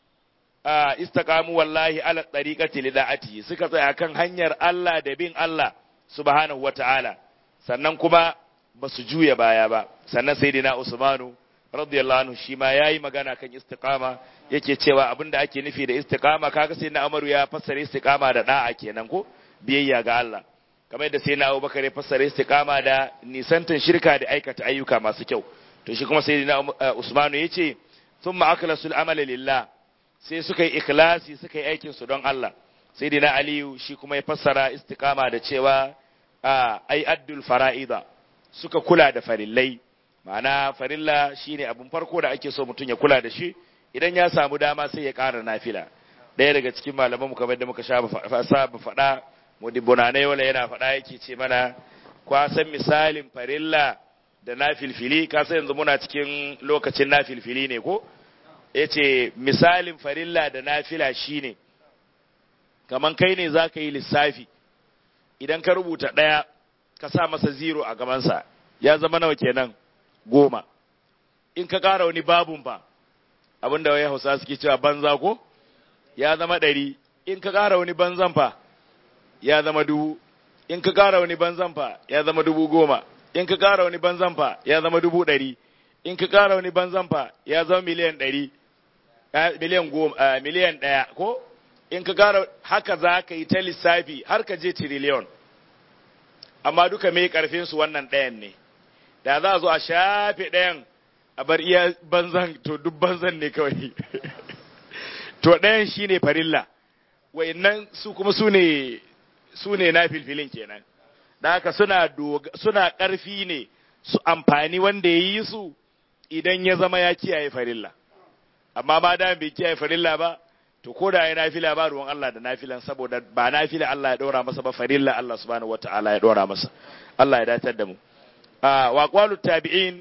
istaqamu wallahi ala tariqati lida'ati suka tsaya kan hanyar Allah da bin Allah subhanahu wata'ala sannan kuma ba su juya baya ba sannan sayyidina Usmanu radiyallahu anhu shi ma yayi magana kan istiqama yake cewa abinda ake nufi da istiqama kaga sayyidina Umaru ya fassara istiqama da da'a kenan ko biyayya ga Allah kamar yadda sayyidina Abubakar ya fassara istiqama da nisantan shirka da aikata ayyuka masu kyau to shi kuma sayyidina Usmanu yace thumma akhlasul amala lillah sai suka yi ikhlasi suka yi aikin su don Allah sai dina aliyu shi kuma ya fassara istiqama da cewa ai addul fara'ida suka kula da farillai ma'ana farilla shine abun farko da ake so mutum ya kula da shi idan ya samu dama sai ya ƙara nafila ɗaya daga cikin malaman mu kamar da muka sha saba faɗa mudibunanai wala yana faɗa yake ce mana kwasan misalin farilla da nafilfili ka san yanzu muna cikin lokacin nafilfili ne ko yace misalin farilla da nafila shine kaman kai ne zaka yi lissafi idan ka rubuta ɗaya ka sa masa zero a gabansa ya zama nawa kenan goma in ka ƙara wani babun fa abinda wai hausa suke cewa banza ko ya zama ɗari in ka ƙara wani banzan fa ya zama dubu in ka ƙara wani banzan fa ya zama dubu goma in ka ƙara wani banzan fa ya zama dubu ɗari in ka ƙara wani banzan fa ya zama miliyan ɗari miliyan goma miliyan ɗaya ko in ka ƙara haka za ka yi ta lissafi har ka je tiriliyon amma duka mai ƙarfin su wannan ɗayan ne da za a zo a shafe ɗayan a bar iya banzan to duk banzan ne kawai to ɗayan shine farilla wayannan su kuma su ne su ne na filfilin kenan da haka suna suna ƙarfi ne su amfani wanda ya yi su idan ya zama ya kiyaye farilla amma ma da bai kiyaye farilla ba to ko da ya nafila ba ruwan Allah da nafilan saboda ba nafila Allah ya ɗora masa ba farilla Allah subhanahu wata'ala ya ɗora masa Allah ya datar da mu wa qalu tabi'in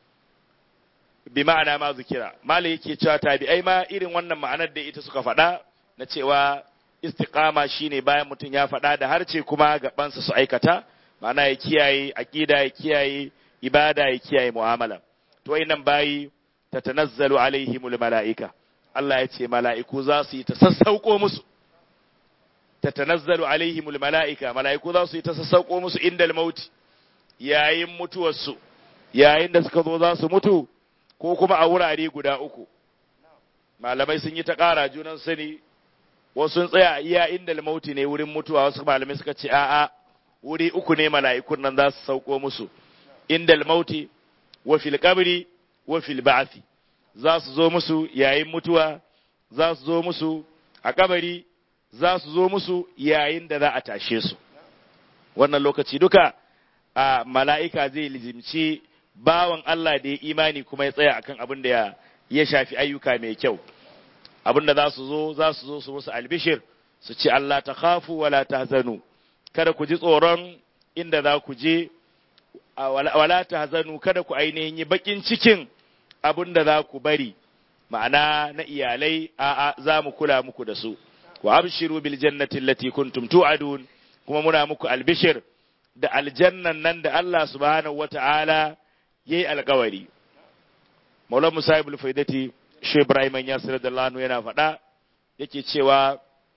bi ma'ana ma zikira mali yake cewa tabi'ai ma irin wannan ma'anar da ita suka faɗa na cewa istiqama shine bayan mutum ya faɗa da harce kuma gabansa su aikata ma'ana ya kiyaye aqida ya kiyaye ibada ya kiyaye mu'amala to nan bayi tatanazzalu alaihimul mala'ika Allah ya ce mala'iku za su yi ta sassauko musu tatanazzalu alaihimul mala'ika mala'iku za su yi ta sassauko musu indal mauti yayin mutuwarsu yayin da suka zo za su mutu ko kuma a wurare guda uku malamai sun yi ta ƙara junan sani wasu sun tsaya iya inda mauti ne wurin mutuwa wasu malamai suka ce a'a wuri uku ne mala'ikun nan za su sauko musu inda mauti wa fil qabri wa fil ba'thi za su zo musu yayin mutuwa za su zo musu a kabari za su zo musu yayin da za a tashe su wannan lokaci duka a mala'ika zai lizimci bawan Allah da ya imani kuma ya tsaya akan abin da ya shafi ayyuka mai kyau abin da za su zo za su zo su musu albishir su ce Allah ta khafu wala tahzanu kada ku ji tsoron inda za ku je wala tahzanu kada ku ainihin yi bakin cikin abin da za ku bari ma'ana na iyalai a'a za mu kula muku da su wa abshiru bil jannati allati kuntum tu'adun kuma muna muku albishir da aljannan nan da Allah subhanahu wata'ala yayi alkawari Maulana Musa ibn Faidati Shi Ibrahim Yasir da Lanu yana faɗa yake cewa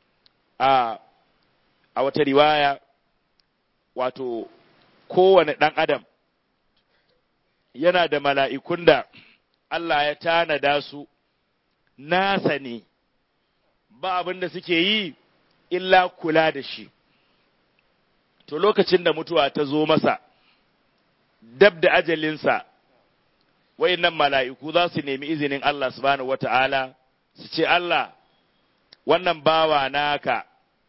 a a wata riwaya wato kowane ɗan adam yana da mala'ikun da Allah ya tanada su nasa ne ba abin da suke yi illa kula da shi to lokacin da mutuwa ta zo masa dab da ajalinsa wayannan mala'iku za su nemi izinin Allah subhanahu wata'ala su ce Allah wannan bawa naka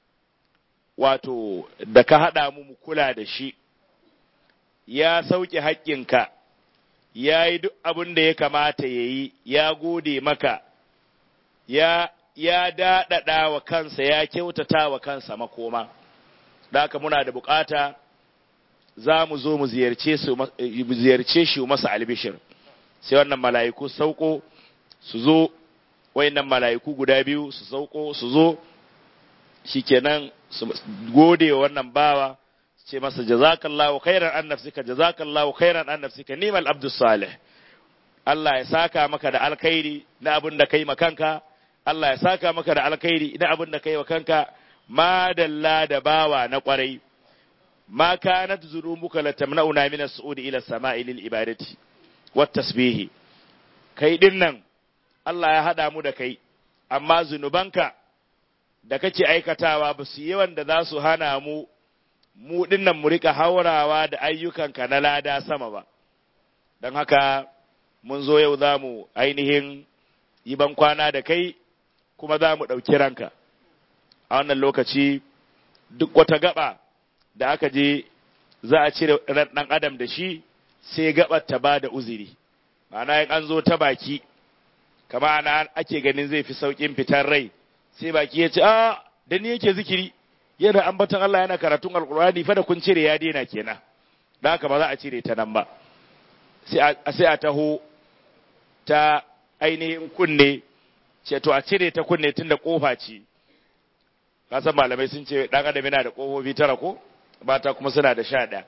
wato da ka haɗa mu mu kula da shi ya sauke haƙƙinka ya yi duk abin da ya kamata ya yi ya gode maka ya ya daɗaɗa wa kansa ya kyautata wa kansa makoma da haka muna da bukata za mu zo mu ziyarce shi masa albishir sai wannan mala'iku sauko su zo wayannan mala'iku guda biyu su sauko su zo shikenan su gode wa wannan bawa ce masa jazakallahu khairan an nafsika jazakallahu khairan an nafsika nimal abdus salih Allah ya saka maka da alkhairi na abin da kai makanka Allah ya saka maka da alkhairi na abin da kai makanka madalla da bawa na kwarai ma kanat zunubuka latamna'una min as-su'udi ila as-sama'i lil ibadati wat tasbihi kai din nan Allah ya hada mu da kai amma zunubanka da kake aikatawa ba su yawan da za su hana mu mu dinnan mu rika haurawa da ayyukanka na lada sama ba don haka mun zo yau za mu ainihin yi ban kwana da kai kuma za mu ɗauki ranka a wannan lokaci duk wata gaba da aka je za a cire ran ɗan adam da shi sai gabar ta ba da uzuri ma'ana in an zo ta baki kama ana ake ganin zai fi sauƙin fitar rai sai baki ya ce a da ni yake zikiri yana ambaton Allah yana karatun alkur'ani fa da kun cire ya daina kenan da haka ba za a cire ta nan ba sai a taho ta ainihin kunne ce to a cire ta kunne tun da kofa ce kasan malamai sun ce ɗan adam yana da ƙofofi tara ko mata kuma suna da sha ɗaya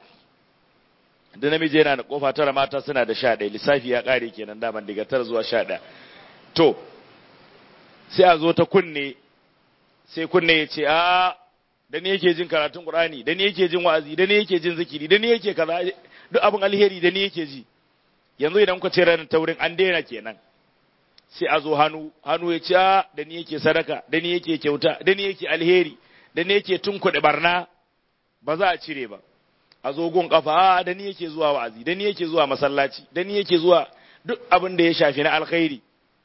da namiji yana da ƙofa tara mata suna da sha ɗaya lissafi ya ƙare kenan daman daga tara zuwa sha ɗaya to sai a zo ta kunne sai kunne ya ce a da ni yake jin karatun qur'ani da ni yake jin wa'azi da ni yake jin zikiri da ni yake kaza duk abin alheri da ni yake ji yanzu idan kuka ce ranar taurin an daina kenan sai a zo hannu hannu ya ce a da ni yake sadaka da ni yake kyauta da ni yake alheri da ni yake tunkuɗe barna ba za a cire ba a zo gun kafa a da ni yake zuwa wa'azi da ni yake zuwa masallaci da ni yake zuwa duk abin da ya shafi na alkhairi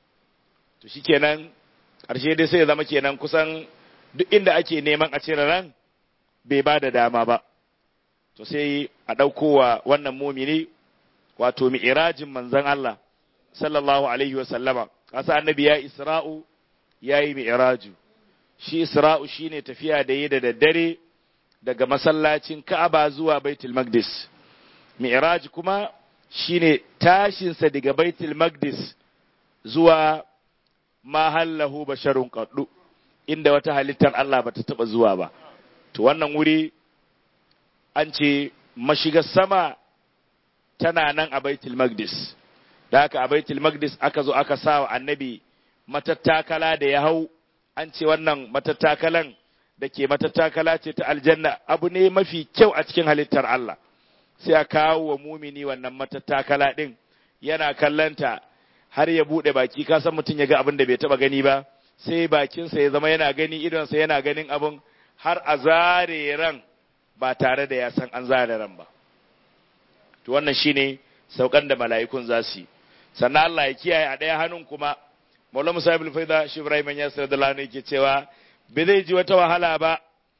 to shikenan ƙarshe dai sai ya zama kenan kusan duk inda ake neman a cire ran bai ba da dama ba to sai a ɗaukowa wannan mumini wato mi'irajin manzon Allah sallallahu alaihi wa sallama kasa annabi ya isra'u ya yi mi'raju shi isra'u shine tafiya da yi da daddare daga masallacin ka'aba zuwa baitul maqdis mi'raj kuma shine tashinsa daga baitul maqdis zuwa mahallahu basharun qaddu inda wata halittar Allah bata taba zuwa ba to wannan wuri an ce mashigar sama tana nan a baitul maqdis da haka a baitul maqdis aka zo aka sa wa annabi matattakala da ya hau an ce wannan matattakalan da ke matattakala ce ta aljanna abu ne mafi kyau a cikin halittar Allah sai a kawo wa mumini wannan matattakala din yana kallanta har ya bude baki ka san mutum ya ga abin da bai taba gani ba sai bakinsa ya zama yana gani idonsa yana ganin abin har a zare ran ba tare da ya san an zare ran ba to wannan shine saukan da mala'ikun za su yi sannan Allah ya kiyaye a ɗaya hannun kuma Maulana Musa ibn Faida shi Ibrahim ya sayar da lana yake cewa bai zai ji wata wahala ba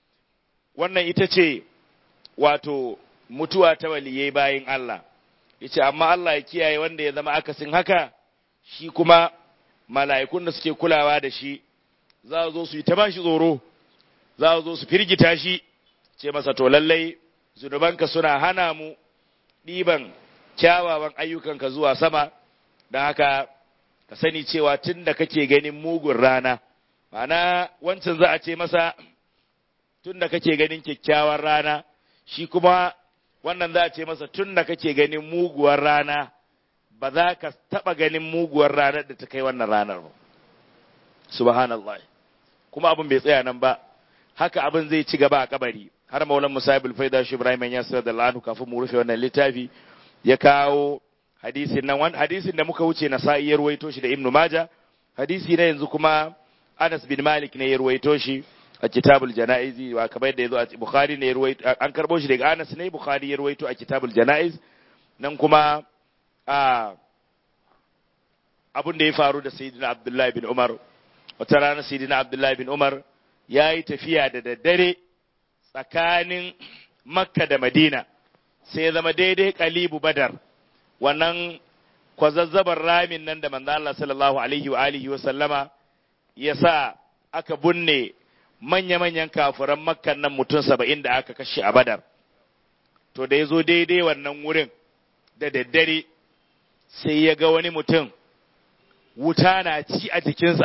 wannan ita ce wato mutuwa ta waliyai bayin Allah yace amma Allah ya kiyaye wanda ya zama akasin haka shi kuma mala'ikun da suke kulawa da shi za zo su yi ta bashi tsoro za zo su firgita shi ce masa to lallai zunubanka suna hana mu ɗiban kyawawan ayyukanka zuwa sama don haka ka sani cewa tun da kake ganin mugun rana ma'ana wancan za a ce masa tun da kake ganin kyakkyawar rana shi kuma wannan za a ce masa tun da kake ganin muguwar rana ba za ka taɓa ganin muguwar ranar da ta kai wannan ranar ba subhanallah kuma abin bai tsaya nan ba haka abin zai ci gaba a kabari har maulan musabul faida shi ibrahim ya sayar da lanu kafin mu rufe wannan littafi ya kawo hadisin nan wani hadisin da muka wuce na sa'i ya ruwaito shi da ibnu maja hadisi na yanzu kuma anas bin malik ne ya ruwaito shi a kitabul janaizi wa kamar yadda yazo a bukhari ne ya ruwaito an karbo shi daga anas ne bukhari ya ruwaito a kitabul janaiz nan kuma a abin da ya faru da sayyidina abdullahi bin umar wata rana sayyidina abdullahi bin umar ya yi tafiya da daddare tsakanin makka da madina sai ya zama daidai kalibu badar wannan kwazazzabar ramin nan da manzo Allah sallallahu alaihi wa alihi wa sallama ya sa aka bunne manya-manyan kafiran makkan nan mutum saba'in da aka kashe a badar to da ya zo daidai wannan wurin da daddare sai ya ga wani mutum wuta na ci a jikinsa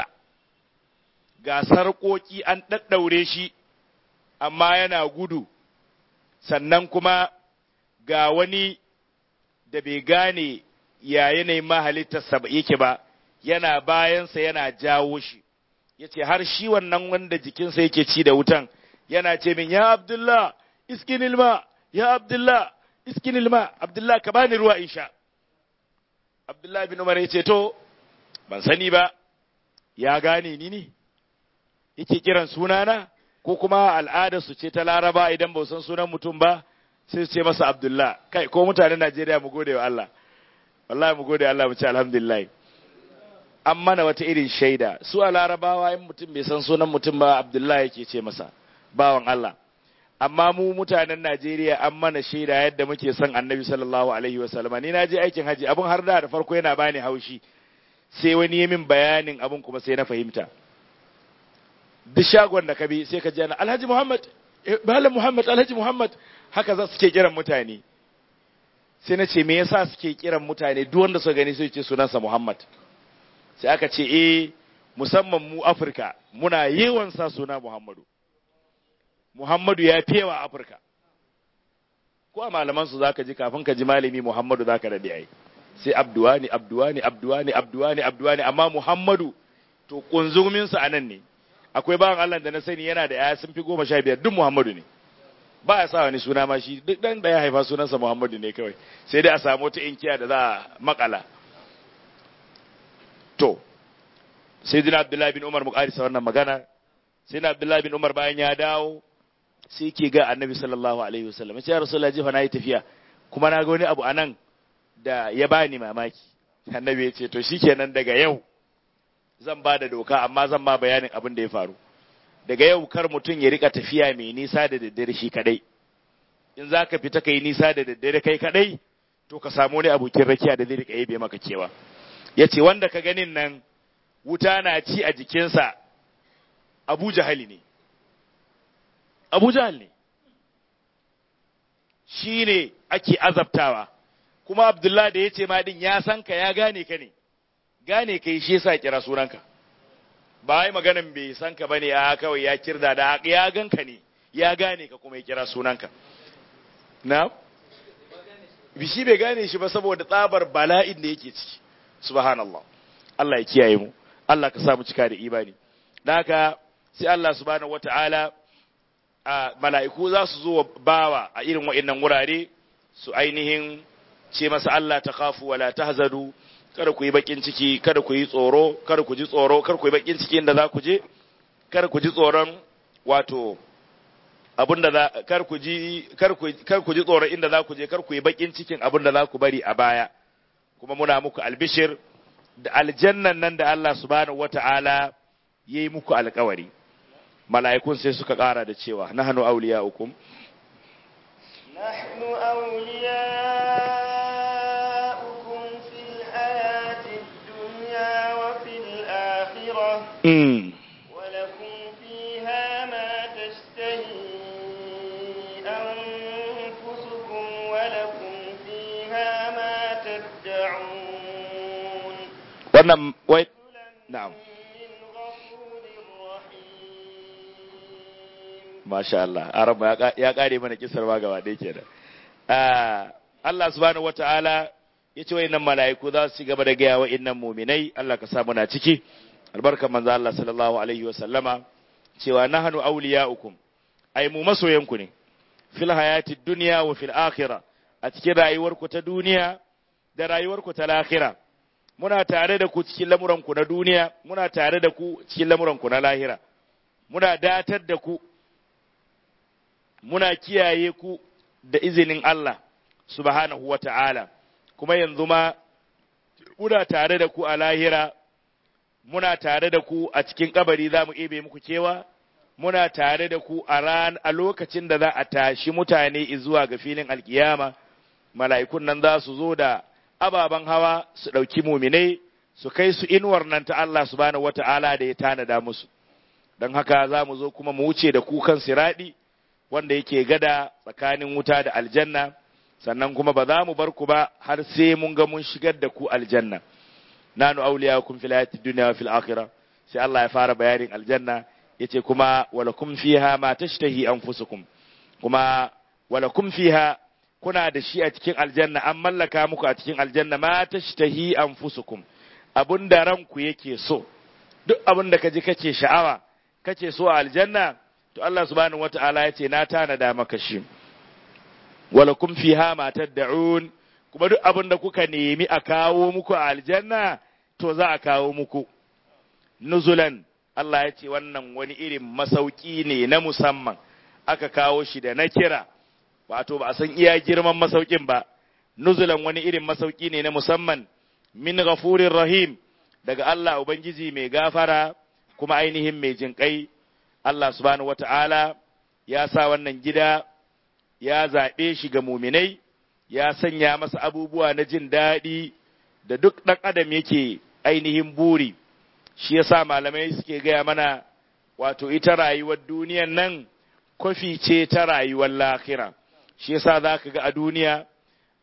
ga sarƙoƙi an ɗaɗɗaure shi amma yana gudu sannan kuma ga wani da bai gane ya yanayin mahalittarsa yake ba yana bayansa yana jawo shi ya ce har shi wannan wanda jikinsa yake ci da wutan yana ce min ya abdullah iskin ilma ya abdullah iskin ilma abdullah ka bani ruwa in sha abdullah bin umar ya ce to ban sani ba ya gane ni ne yake kiran sunana ko kuma al'adar su ce ta laraba idan ba san sunan mutum ba sai su ce masa abdullah kai ko mutanen najeriya mu gode wa allah wallahi mu gode allah mu ce alhamdulillah an mana wata irin shaida su a larabawa in mutum bai san sunan mutum ba abdullah yake ce masa bawan allah amma mu mutanen najeriya an mana shaida yadda muke son annabi sallallahu alaihi wasallam ni na je aikin haji abun har da da farko yana bani haushi sai wani ya min bayanin abun kuma sai na fahimta duk shagon da ka bi sai ka ji ana alhaji muhammad malam muhammad alhaji muhammad haka za su ke kiran mutane sai na ce me yasa suke kiran mutane duk wanda suka gani sai ce sunansa Muhammad sai aka ce eh musamman mu Afirka muna yawan sa suna Muhammadu Muhammadu ya fiyewa Afirka ko a malaman su zaka ji kafin ka ji malami Muhammadu zaka dade ai sai Abduwani Abduwani Abduwani Abduwani Abduwani amma Muhammadu to kunzumin sa anan ne akwai bawan Allah da na sani yana da yaya sun fi goma sha biyar duk Muhammadu ne ba ya sa wani suna ma shi duk dan da ya haifa sunansa Muhammadu ne kawai sai dai a samu wata inkiya da za a makala to sai dina Abdullahi bin Umar muƙarisa wannan magana sai na Abdullahi bin Umar bayan ya dawo sai ke ga Annabi sallallahu alaihi wasallam sai ya Rasulullahi jifa na yi tafiya kuma na ga wani abu anan da ya bani mamaki Annabi ya ce to shikenan daga yau zan ba da doka amma zan ma bayanin abin da ya faru daga yau kar mutum ya rika tafiya mai nisa da daddare shi kadai in za ka fita kai nisa da daddare kai kadai to ka samu wani abokin rakiya da zai rika yabe maka kewa ya ce wanda ka ganin nan wuta na ci a jikinsa abu jahali ne abu jahal ne shi ne ake azabtawa kuma abdullah da ya ce ma din ya san ka ya gane ka ne gane ka yi shi yasa kira sunanka ba wai maganan bai san ka bane a kawai ya kirda da ya ganka ne ya gane ka kuma ya kira sunanka na bishi bai gane shi ba saboda tsabar bala'in da yake ciki subhanallah Allah ya kiyaye mu Allah ka sa mu cika da imani da haka sai Allah subhanahu wata'ala a mala'iku za su zo bawa a irin wa'annan wurare su ainihin ce masa Allah ta kafu wala tahzadu kada ku yi bakin ciki kada ku yi tsoro kada ku ji tsoro kada ku yi bakin ciki inda za ku je kada ku ji tsoron wato abinda za kar ku ji kar ku kar ku ji tsoron inda za ku je kar ku yi bakin cikin abinda za ku bari a baya kuma muna muku albishir da aljannan nan da Allah subhanahu wata'ala yayi muku alƙawari mala'ikun sai suka ƙara da cewa nahnu awliya'ukum نحن أولياؤكم في الحياة الدنيا وفي الآخرة mm. ولكم فيها ما تشتهي أنفسكم ولكم فيها ما تدعون wannan wai نزلا na'am من غفور رحيم Masha Allah, Araba ya ka- ya kare mana kisar ma gaba ɗaya kenan. Ah, Allah subhanahu wata'ala ya ce wa'innan mala'iku za su ci gaba da gaya wa'innan muminai, Allah ka sa muna ciki, albarkar manzo Allah sallallahu alaihi wa sallama, cewa nahnu awliya'ukum, ai mu masoyanku ne, fil hayati dunya wa fil akhirah, a cikin rayuwarku ta duniya da rayuwarku ta lahira. Muna tare da ku cikin lamuranku na duniya, muna tare da ku cikin lamuranku na lahira. Muna datar da ku muna kiyaye ku da izinin Allah subhanahu wa ta'ala, kuma yanzu ma muna tare da ku a lahira, muna tare da ku a cikin kabari za mu ebe muku kewa, muna tare da ku a ran a lokacin da za a tashi mutane zuwa ga filin alkiyama, mala'ikun nan za su zo da ababen hawa su ɗauki muminai su kai su inuwar nan ta Allah subhanahu wa ta'ala da ya tanada musu. Don haka za mu zo kuma mu wuce da kukan siraɗi. wanda yake gada tsakanin wuta da aljanna sannan kuma ba za mu bar ku ba har sai mun ga mun shigar da ku aljanna nanu awliyakum fil hayatid dunya wa fil akhirah sai Allah ya fara bayanin aljanna yace kuma walakum fiha ma tashtahi anfusukum kuma walakum fiha kuna da shi a cikin aljanna an mallaka muku a cikin aljanna ma tashtahi anfusukum abunda ranku yake so duk abunda kaji kake sha'awa kake so a aljanna to Allah subhanahu wata'ala ya ce na tanada maka shi walakum fiha ma tad'un kuma duk abin da kuka nemi a kawo muku a aljanna to za a kawo muku nuzulan Allah ya ce wannan wani irin masauki ne na musamman aka kawo shi da na kira wato ba a san iya girman masaukin ba nuzulan wani irin masauki ne na musamman min ghafurir rahim daga Allah ubangiji mai gafara kuma ainihin mai jinƙai Allah subhanahu wata'ala ya sa wannan gida ya zaɓe shi ga muminai ya sanya masa abubuwa na jin daɗi da duk ɗan adam yake ainihin buri shi ya sa malamai suke gaya mana wato ita rayuwar duniyan nan kwafi ce ta rayuwar lahira shi ya sa za ka ga a duniya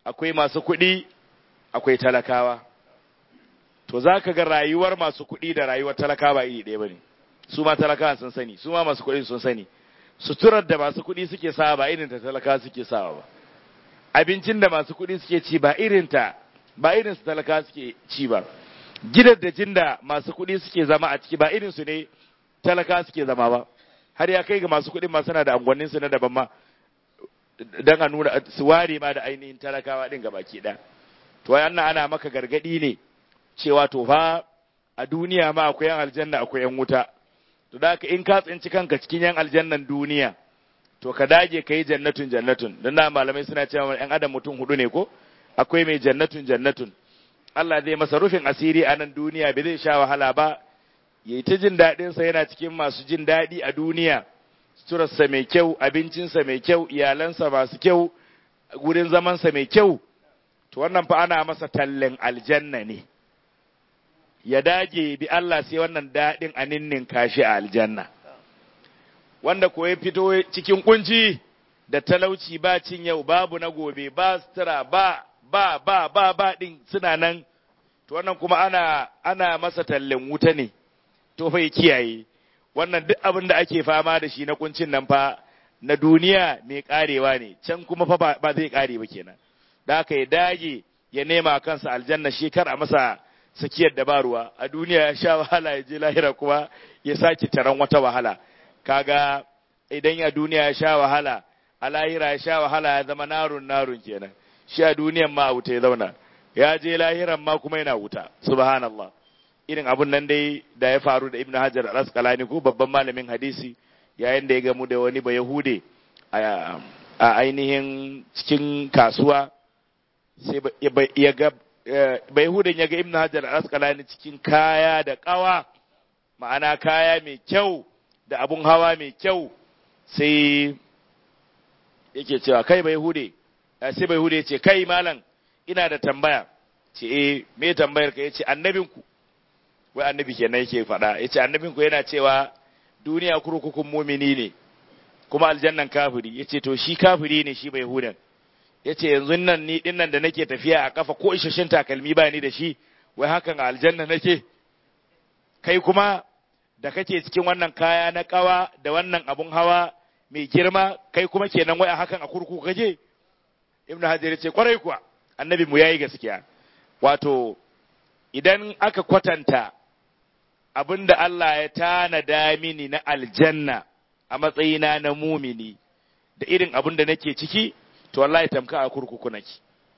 akwai masu kuɗi akwai talakawa to za ka ga rayuwar masu kuɗi da rayuwar talakawa iri ɗaya ba ne su ma talakawa sun sani su ma masu kuɗi sun sani suturar da masu kuɗi suke sawa ba irin ta talakawa suke sawa ba abincin da masu kuɗi suke ci ba irin ta ba irin su talakawa suke ci ba gidan da jin da masu kuɗi suke zama a ciki ba irin su ne talakawa suke zama ba har ya kai ga masu kuɗin ma suna da angwannin su na daban ma dan a nuna su ware ma da ainihin talakawa din gabaki ɗaya to wannan ana maka gargadi ne cewa to fa a duniya ma akwai yan aljanna akwai yan wuta to da haka in ka tsinci kanka cikin yan aljannan duniya to ka dage ka yi jannatun jannatun don na malamai suna cewa yan adam mutum hudu ne ko akwai mai jannatun jannatun Allah zai masa rufin asiri a nan duniya bai zai sha wahala ba yayi ta jin daɗin sa yana cikin masu jin daɗi a duniya suturarsa mai kyau abincinsa mai kyau iyalansa masu kyau gurin zamansa mai kyau to wannan fa ana masa tallen aljanna ne ya dage bi Allah sai wannan daɗin a ninnin kashi a aljanna wanda ko ya fito cikin kunci da talauci ba cin yau babu na gobe ba sutura ba ba ba ba ba din suna nan to wannan kuma ana ana masa tallen wuta ne to fa ya kiyaye wannan duk abin da ake fama da shi na kuncin nan fa na duniya mai karewa ne can kuma fa ba zai kare ba kenan da haka ya dage ya nema kansa aljanna shi kar a masa sakiyar da ba ruwa a duniya ya sha wahala ya je lahira kuma ya sake taron wata wahala kaga idan a duniya ya sha wahala a lahira ya sha wahala ya zama narun narun kenan shi a duniyan ma a wuta ya zauna ya je lahiran ma kuma yana wuta subhanallah irin abun nan dai da ya faru da ibnu hajar al-asqalani ko babban malamin hadisi yayin da ya gamu da wani bayahude a ainihin cikin kasuwa sai ya ga bayahudan ya ga ibnu hajar al-asqalani cikin kaya da kawa ma'ana kaya mai kyau da abun hawa mai kyau sai yake cewa kai bayahude sai bayahude ya ce kai malam ina da tambaya ce eh me tambayar ka yace annabinku wai annabi kenan yake faɗa yace annabinku yana cewa duniya kurkukun mumini ne kuma aljannan kafiri yace to shi kafiri ne shi bai hudan yace yanzu nan ni din nan da nake tafiya a kafa ko isheshin takalmi ba ni da shi wai hakan a aljanna nake kai kuma da kake cikin wannan kaya na kawa da wannan abun hawa mai girma kai kuma kenan wai a hakan a kurkuku kake ibnu hajar yace kwarai kuwa annabi mu yayi gaskiya wato idan aka kwatanta abinda Allah ya tanada mini na aljanna a matsayina na mumini da irin abin da nake ciki to wallahi tamka a kurkuku nake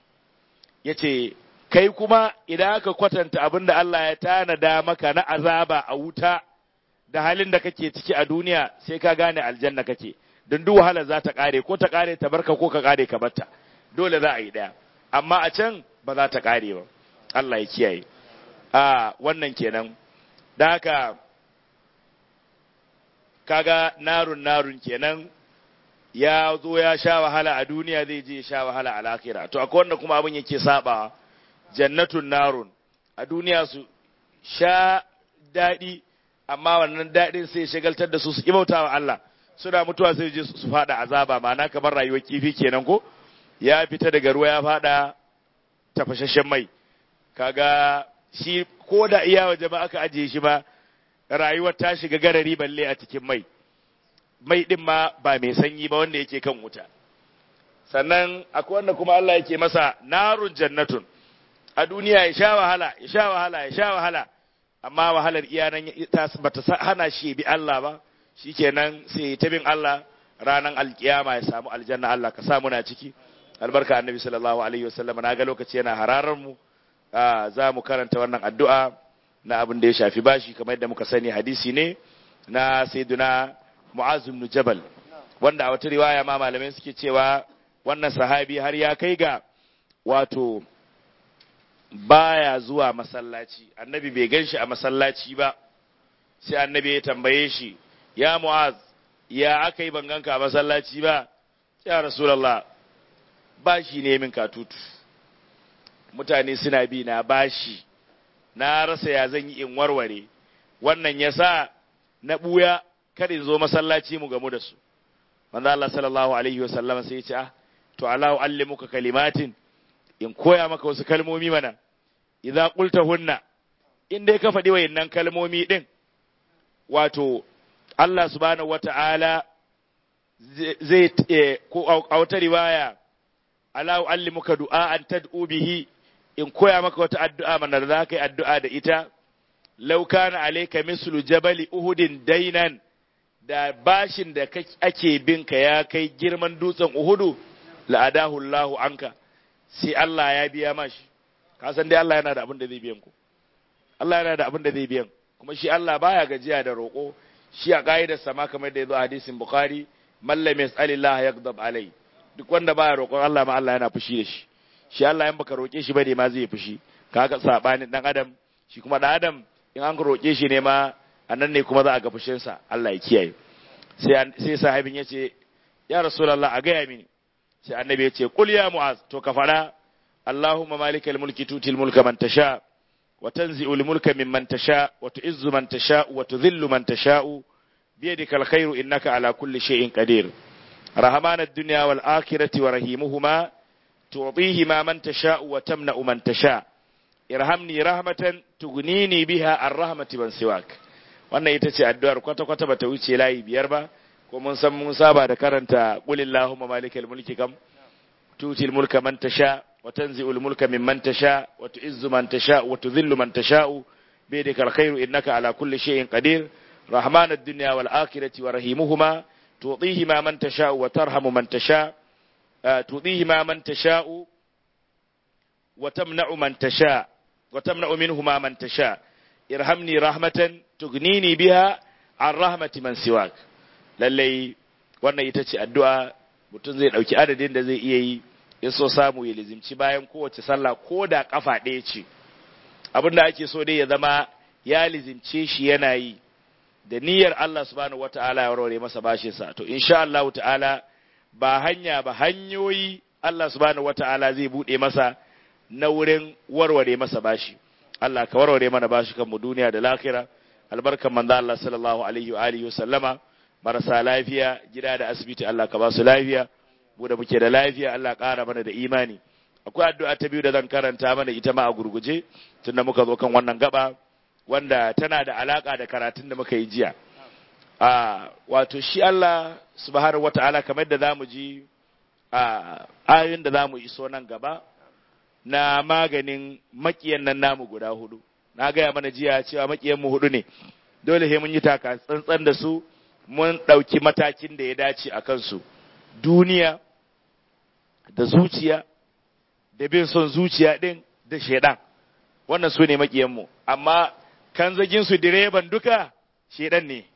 yace kai kuma idan aka kwatanta abin da Allah ya tanada maka na azaba a wuta da halin da kake ciki a duniya sai ka gane aljanna kake don duk wahala za ta kare ko ta kare ta barka ko ka kare ka batta dole za a yi daya amma a can ba za ta kare ba Allah ya kiyaye a wannan kenan da haka kaga narun narun kenan ya zo ya sha wahala a duniya zai je ya sha wahala a lakira to akwai wanda kuma abin yake saba jannatun narun a duniya su sha daɗi amma wannan daɗin sai shagaltar da su su ibauta wa Allah suna mutuwa sai je su fada azaba ma'ana kamar rayuwar kifi kenan ko ya fita daga ruwa ya fada tafashashen mai kaga shi ko da iya waje ba aka ajiye shi ba rayuwar ta shiga garari balle a cikin mai mai din ma ba mai sanyi ba wanda yake kan wuta sannan akwai wanda kuma Allah yake masa narun jannatun a duniya ya sha wahala ya sha wahala ya sha wahala amma wahalar iyanan ta bata hana shi bi Allah ba shikenan sai ta bin Allah ranan alkiyama ya samu aljanna Allah ka samu na ciki albarka annabi sallallahu alaihi wasallam na ga lokaci yana hararar mu za mu karanta wannan addu'a na abin da ya shafi bashi kamar yadda muka sani hadisi ne na sayyiduna mu'az ibn jabal wanda a wata riwaya ma malamai suke cewa wannan sahabi har ya kai ga wato baya zuwa masallaci annabi bai gan shi a masallaci ba sai annabi ya tambaye shi ya mu'az ya aka yi banganka a masallaci ba ya rasulallah bashi ne min katutu mutane suna bi na bashi na rasa ya zan yi in warware wannan ya sa na ɓuya kada in zo masallaci mu gamu da su manzo Allah sallallahu alaihi wa sallam sai ya ce ah to Allahu allimuka kalimatin in koya maka wasu kalmomi mana idza qultahunna in dai ka faɗi wayannan kalmomi din wato Allah subhanahu wata'ala zai ko a wata riwaya ala uallimuka du'a an tad'u bihi in koya maka wata addu'a mana da zaka yi addu'a da ita law kana alayka mislu jabali uhudin dainan da bashin da ake binka ya kai girman dutsen uhudu la'adahu Allahu anka sai Allah ya biya mashi ka san dai Allah yana da abin da zai biyan ku Allah yana da abin da zai biyan kuma shi Allah baya gajiya da roƙo shi a ka'idar sama kamar da ya zo a hadisin Bukhari man lam yas'alillah yaghdab alai duk wanda baya roƙon Allah ma Allah yana fushi da shi shi Allah in baka roƙe shi bane ma zai fushi kaga sabanin dan adam shi kuma dan adam in an roƙe shi ne ma anan ne kuma za a ga fushin sa Allah ya kiyaye sai sai sahabin yace ya rasulullah a gaya mini sai annabi yace qul ya mu'az to ka fara Allahumma malikal mulki tutil mulka man tasha wa tanzi'ul mulka mimman tasha wa tu'izzu man tasha wa tudhillu man tasha'u بيدك الخير إنك على كل شيء قدير رحمان الدنيا والآخرة ورحيمهما تعطيهما من تشاء وتمنع من تشاء ارحمني رحمة تغنيني بها الرحمة من سواك wannan ita ce addu'ar kwata-kwata bata wuce layi biyar ba ko mun san mun saba da karanta qul illahumma malikal mulki kam tutil mulka man tasha wa tanzi'ul mulka mimman tasha wa tu'izzu man tasha wa tudhillu man tasha'u bi yadikal khairu innaka ala kulli shay'in qadir رحمن الدنيا والآخرة ورحيمهما تعطيهما من تشاء وترحم من تشاء تعطيهما من تشاء وتمنع من تشاء وتمنع منهما من تشاء ارحمني رحمة تغنيني بها عن رحمة من سواك lallai wannan ita ce addu'a mutum zai ɗauki adadin da zai iya yi ya so samu ya lizimci bayan kowace sallah ko da ƙafa ɗaya ce abin da ake so dai ya zama ya lizimce shi yana yi da niyyar Allah subhanahu wata'ala ya warware masa bashin sa to insha Allah ta'ala ba hanya ba hanyoyi Allah subhanahu wata'ala zai bude masa na wurin warware masa bashi Allah ka warware mana bashi kan mu duniya da lahira albarkan manzo Allah sallallahu alaihi wa alihi sallama marasa lafiya gida da asibiti Allah ka ba su lafiya mu da muke da lafiya Allah ƙara mana da imani akwai addu'a ta biyu da zan karanta mana ita ma a gurguje tunda muka zo kan wannan gaba wanda tana da alaka da karatun da muka yi jiya a wato shi Allah subhanahu wata'ala kamar da zamu ji a ayoyin da zamu iso nan gaba na maganin makiyan nan namu guda hudu na gaya mana jiya cewa makiyan mu hudu ne dole sai mun yi taka tsantsan da su mun ɗauki matakin da ya dace a kansu duniya da zuciya da bin son zuciya ɗin da shaidan wannan su ne makiyanmu amma kan su direban duka shedan ne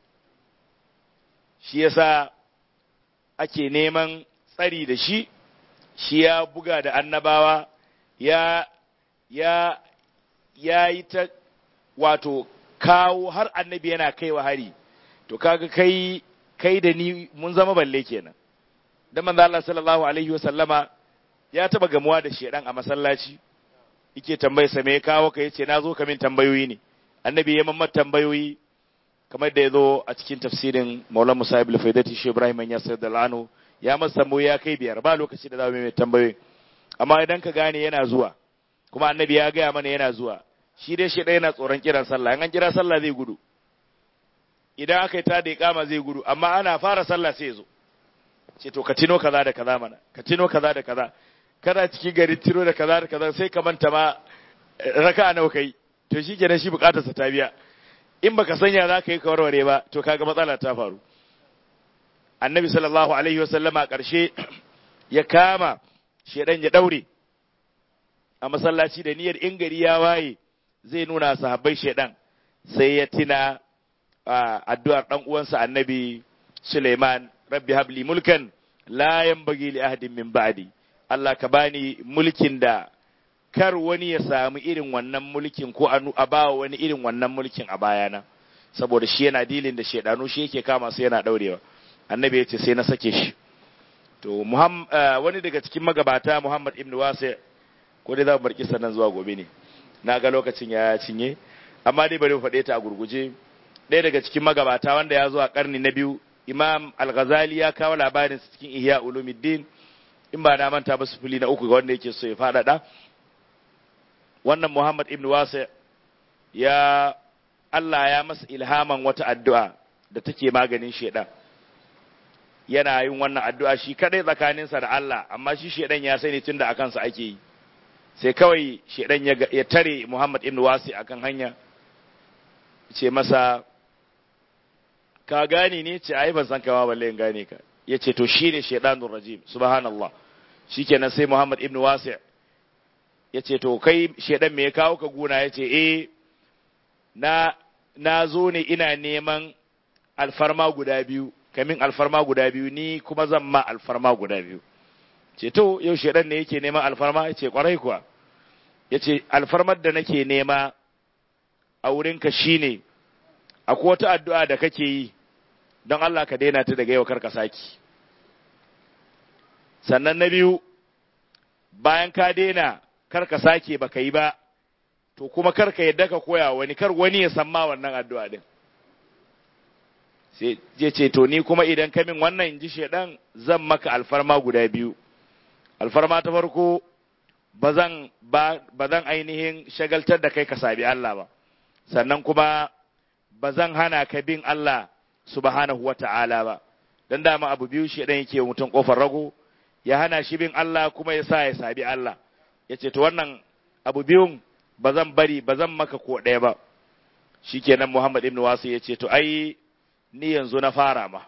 shi yasa ake neman tsari da shi shi ya buga da annabawa ya ya ya yi ta wato kawo har annabi yana kaiwa hari to kaga kai kai da ni mun zama balle kenan dan manzo Allah sallallahu alaihi wasallama ya taba gamuwa da shedan a masallaci yake tambaye sa me ya kawo ka yace na zo ka min tambayoyi ne annabi ya mamma tambayoyi kamar da ya zo a cikin tafsirin Maulana Musa ibn Faidati Shi Ibrahim ya sayar da lanu ya masa tambayoyi ya kai biyar ba lokaci da za mu mai tambayoyi amma idan ka gane yana zuwa kuma annabi ya gaya mana yana zuwa shi dai shi ɗaya yana tsoron kiran sallah in an kira sallah zai gudu idan aka yi ta da iqama zai gudu amma ana fara sallah sai ya zo ce to ka tino kaza da kaza mana ka tino kaza da kaza kana cikin gari tiro da kaza da kaza sai ka manta ma raka'a nawa kai to shi kenan shi bukatarsa ta biya in baka sanya za ka yi warware ba to kaga matsala ta faru annabi sallallahu alaihi wasallama ƙarshe ya kama shedan ya daure a masallaci da niyyar in gari ya waye zai nuna sahabbai shedan sai ya tina addu'ar dan uwansa annabi Suleiman rabbi habli mulkan la yanbaghi li ahadin min ba'di Allah ka bani mulkin da kar wani ya samu irin wannan mulkin ko a ba wani irin wannan mulkin a bayana saboda shi yana dilin da shedanu shi yake kama sai yana daurewa annabi ya ce sai na sake shi to wani daga cikin magabata Muhammad ibn Wasi ko dai za mu barki sannan zuwa gobe ne na ga lokacin ya cinye amma dai bari mu faɗe ta a gurguje ɗaya daga cikin magabata wanda ya zo a karni na biyu Imam Al-Ghazali ya kawo labarin cikin Ihya Ulumuddin in ba na manta ba sufuli na uku ga wanda yake so ya faɗaɗa wannan Muhammad ibn Wasi ya Allah ya masa ilhaman wata addu'a da take maganin shedan yana yin wannan addu'a shi kadai tsakaninsa da Allah amma shi shedan ya sani tunda akan sa ake yi sai kawai shedan ya, ya tare Muhammad ibn Wasi akan hanya ce masa ka gane ne ce ai ban san kama balle in gane ka yace to shine shedanur rajim subhanallah shikenan sai Muhammad ibn Wasi yace to kai shedan me ya kawo ka guna yace eh na na zo ne ina neman alfarma guda biyu kamin alfarma guda biyu ni kuma zan ma alfarma guda biyu ce to yau shedan ne yake neman alfarma yace kwarai kuwa yace alfarmar da nake nema a wurinka shine akwai wata addu'a da kake yi don Allah ka daina ta daga yau karka saki sannan na biyu bayan ka daina karka sake baka yi ba to kuma karka yadda ka koya wani kar wani ya san ma wannan addu'a din sai ya ce to ni kuma idan ka min wannan in ji shedan zan maka alfarma guda biyu alfarma ta farko ba zan ainihin shagaltar da kai ka sabi Allah ba sannan kuma ba zan hana ka bin Allah subhanahu wa ta'ala ba dan dama abu biyu shedan yake mutum kofar rago ya hana shi bin Allah kuma ya sa ya sabi Allah ya ce to wannan abu biyun ba zan bari ba zan maka ko ɗaya ba shikenan Muhammad ibn Wasu ya ce to ai ni yanzu na fara ma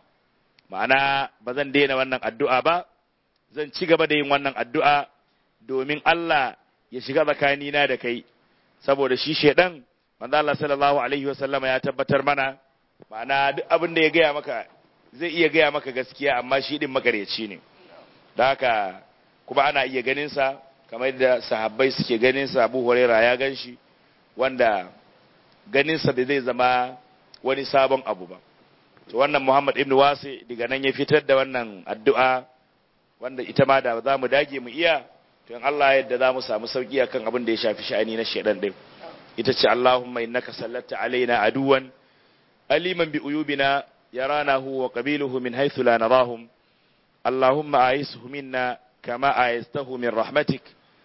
ma'ana ba zan daina wannan addu'a ba zan ci gaba da yin wannan addu'a domin Allah ya shiga tsakanina da kai saboda shi shedan manzo Allah sallallahu alaihi wasallama ya tabbatar mana ma'ana duk abin da ya gaya maka zai iya gaya maka gaskiya amma shi din makaryaci ne da haka kuma ana iya ganin sa kamar da sahabbai suke ganin sa Abu Hurairah ya gan shi wanda ganin sa bai zai zama wani sabon abu ba to wannan Muhammad ibn Wasi daga nan ya fitar da wannan addu'a wanda ita ma da za mu dage mu iya to in Allah yadda za mu samu sauki akan abin da ya shafi sha'ani na shedan din ita ce Allahumma innaka sallatta alaina aduwan aliman bi uyubina yaranahu wa qabiluhu min haythu la narahum اللهم أعيسه منا كما أعيسته من رحمتك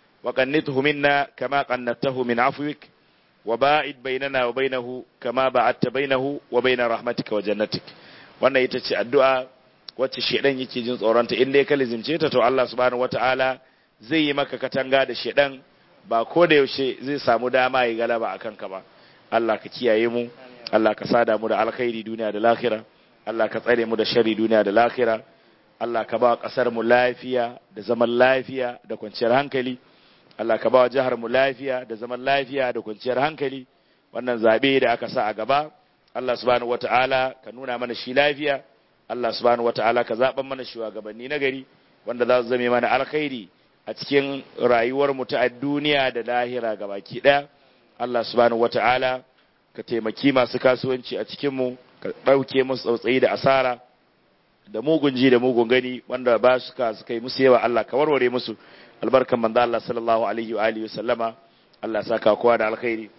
وقنته منا كما قنته من عفوك وباعد بيننا وبينه كما بعدت بينه وبين رحمتك وجنتك wannan ita ce addu'a wacce shedan yake jin tsoronta in dai ka lizimce ta to Allah subhanahu wataala zai yi maka katanga da shedan ba ko da yaushe zai samu dama ya galaba akan ka ba Allah ka kiyaye mu Allah ka sada mu da alkhairi duniya da lahira Allah ka tsare mu da sharri duniya da lahira Allah ka ba ƙasar mu lafiya da zaman lafiya da kwanciyar hankali Allah ka ba jihar mu lafiya da zaman lafiya da kwanciyar hankali wannan zabe da aka sa a gaba Allah subhanahu wataala ka nuna mana shi lafiya Allah subhanahu wataala ka zaben mana shugabanni na gari wanda za su zame mana alkhairi a cikin rayuwar mu ta duniya da lahira gabaki daya Allah subhanahu wataala ka taimaki masu kasuwanci a cikin mu ka dauke musu tsautsayi da asara da mugun ji da mugun gani wanda ba su ka suka yi musu yawa Allah ka warware musu albarkan manzo Allah sallallahu alaihi wa alihi wasallama Allah saka kowa da alkhairi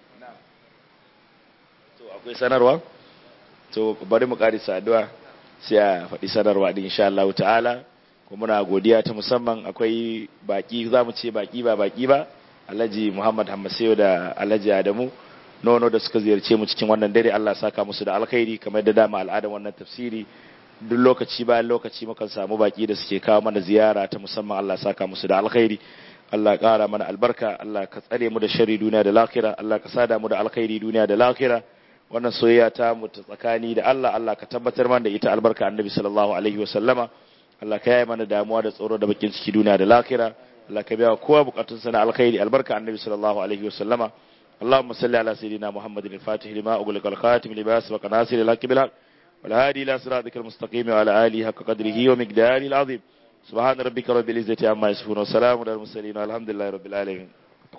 to akwai sanarwa to bari mu karisa addu'a sai a faɗi sanarwa din insha Allah ta'ala kuma muna godiya ta musamman akwai baki zamu ce baki ba baki ba Alhaji Muhammad Hammaseyo da Alhaji Adamu nono da suka ziyarce mu cikin wannan dare Allah saka musu da alkhairi kamar da dama al'adan wannan tafsiri duk lokaci bayan lokaci mukan samu baki da suke kawo mana ziyara ta musamman Allah saka musu da alkhairi Allah ƙara mana albarka Allah ka tsare mu da shari duniya da lakira Allah ka sada mu da alkhairi duniya da lakira wannan soyayya ta mu ta tsakani da Allah Allah ka tabbatar mana da ita albarka annabi sallallahu alaihi wasallama Allah ka yaye mana damuwa da tsoro da bakin ciki duniya da lakira Allah ka biya kowa bukatun sa na alkhairi albarka annabi sallallahu alaihi wasallama اللهم صل على سيدنا محمد الفاتح لما أغلق الخاتم لما سبق ناصر الحق بالحق والهادي إلى صراطك المستقيم وعلى آله حق قدره ومقداره العظيم سبحان ربك رب العزة عما يصفون وسلام على المرسلين والحمد لله رب العالمين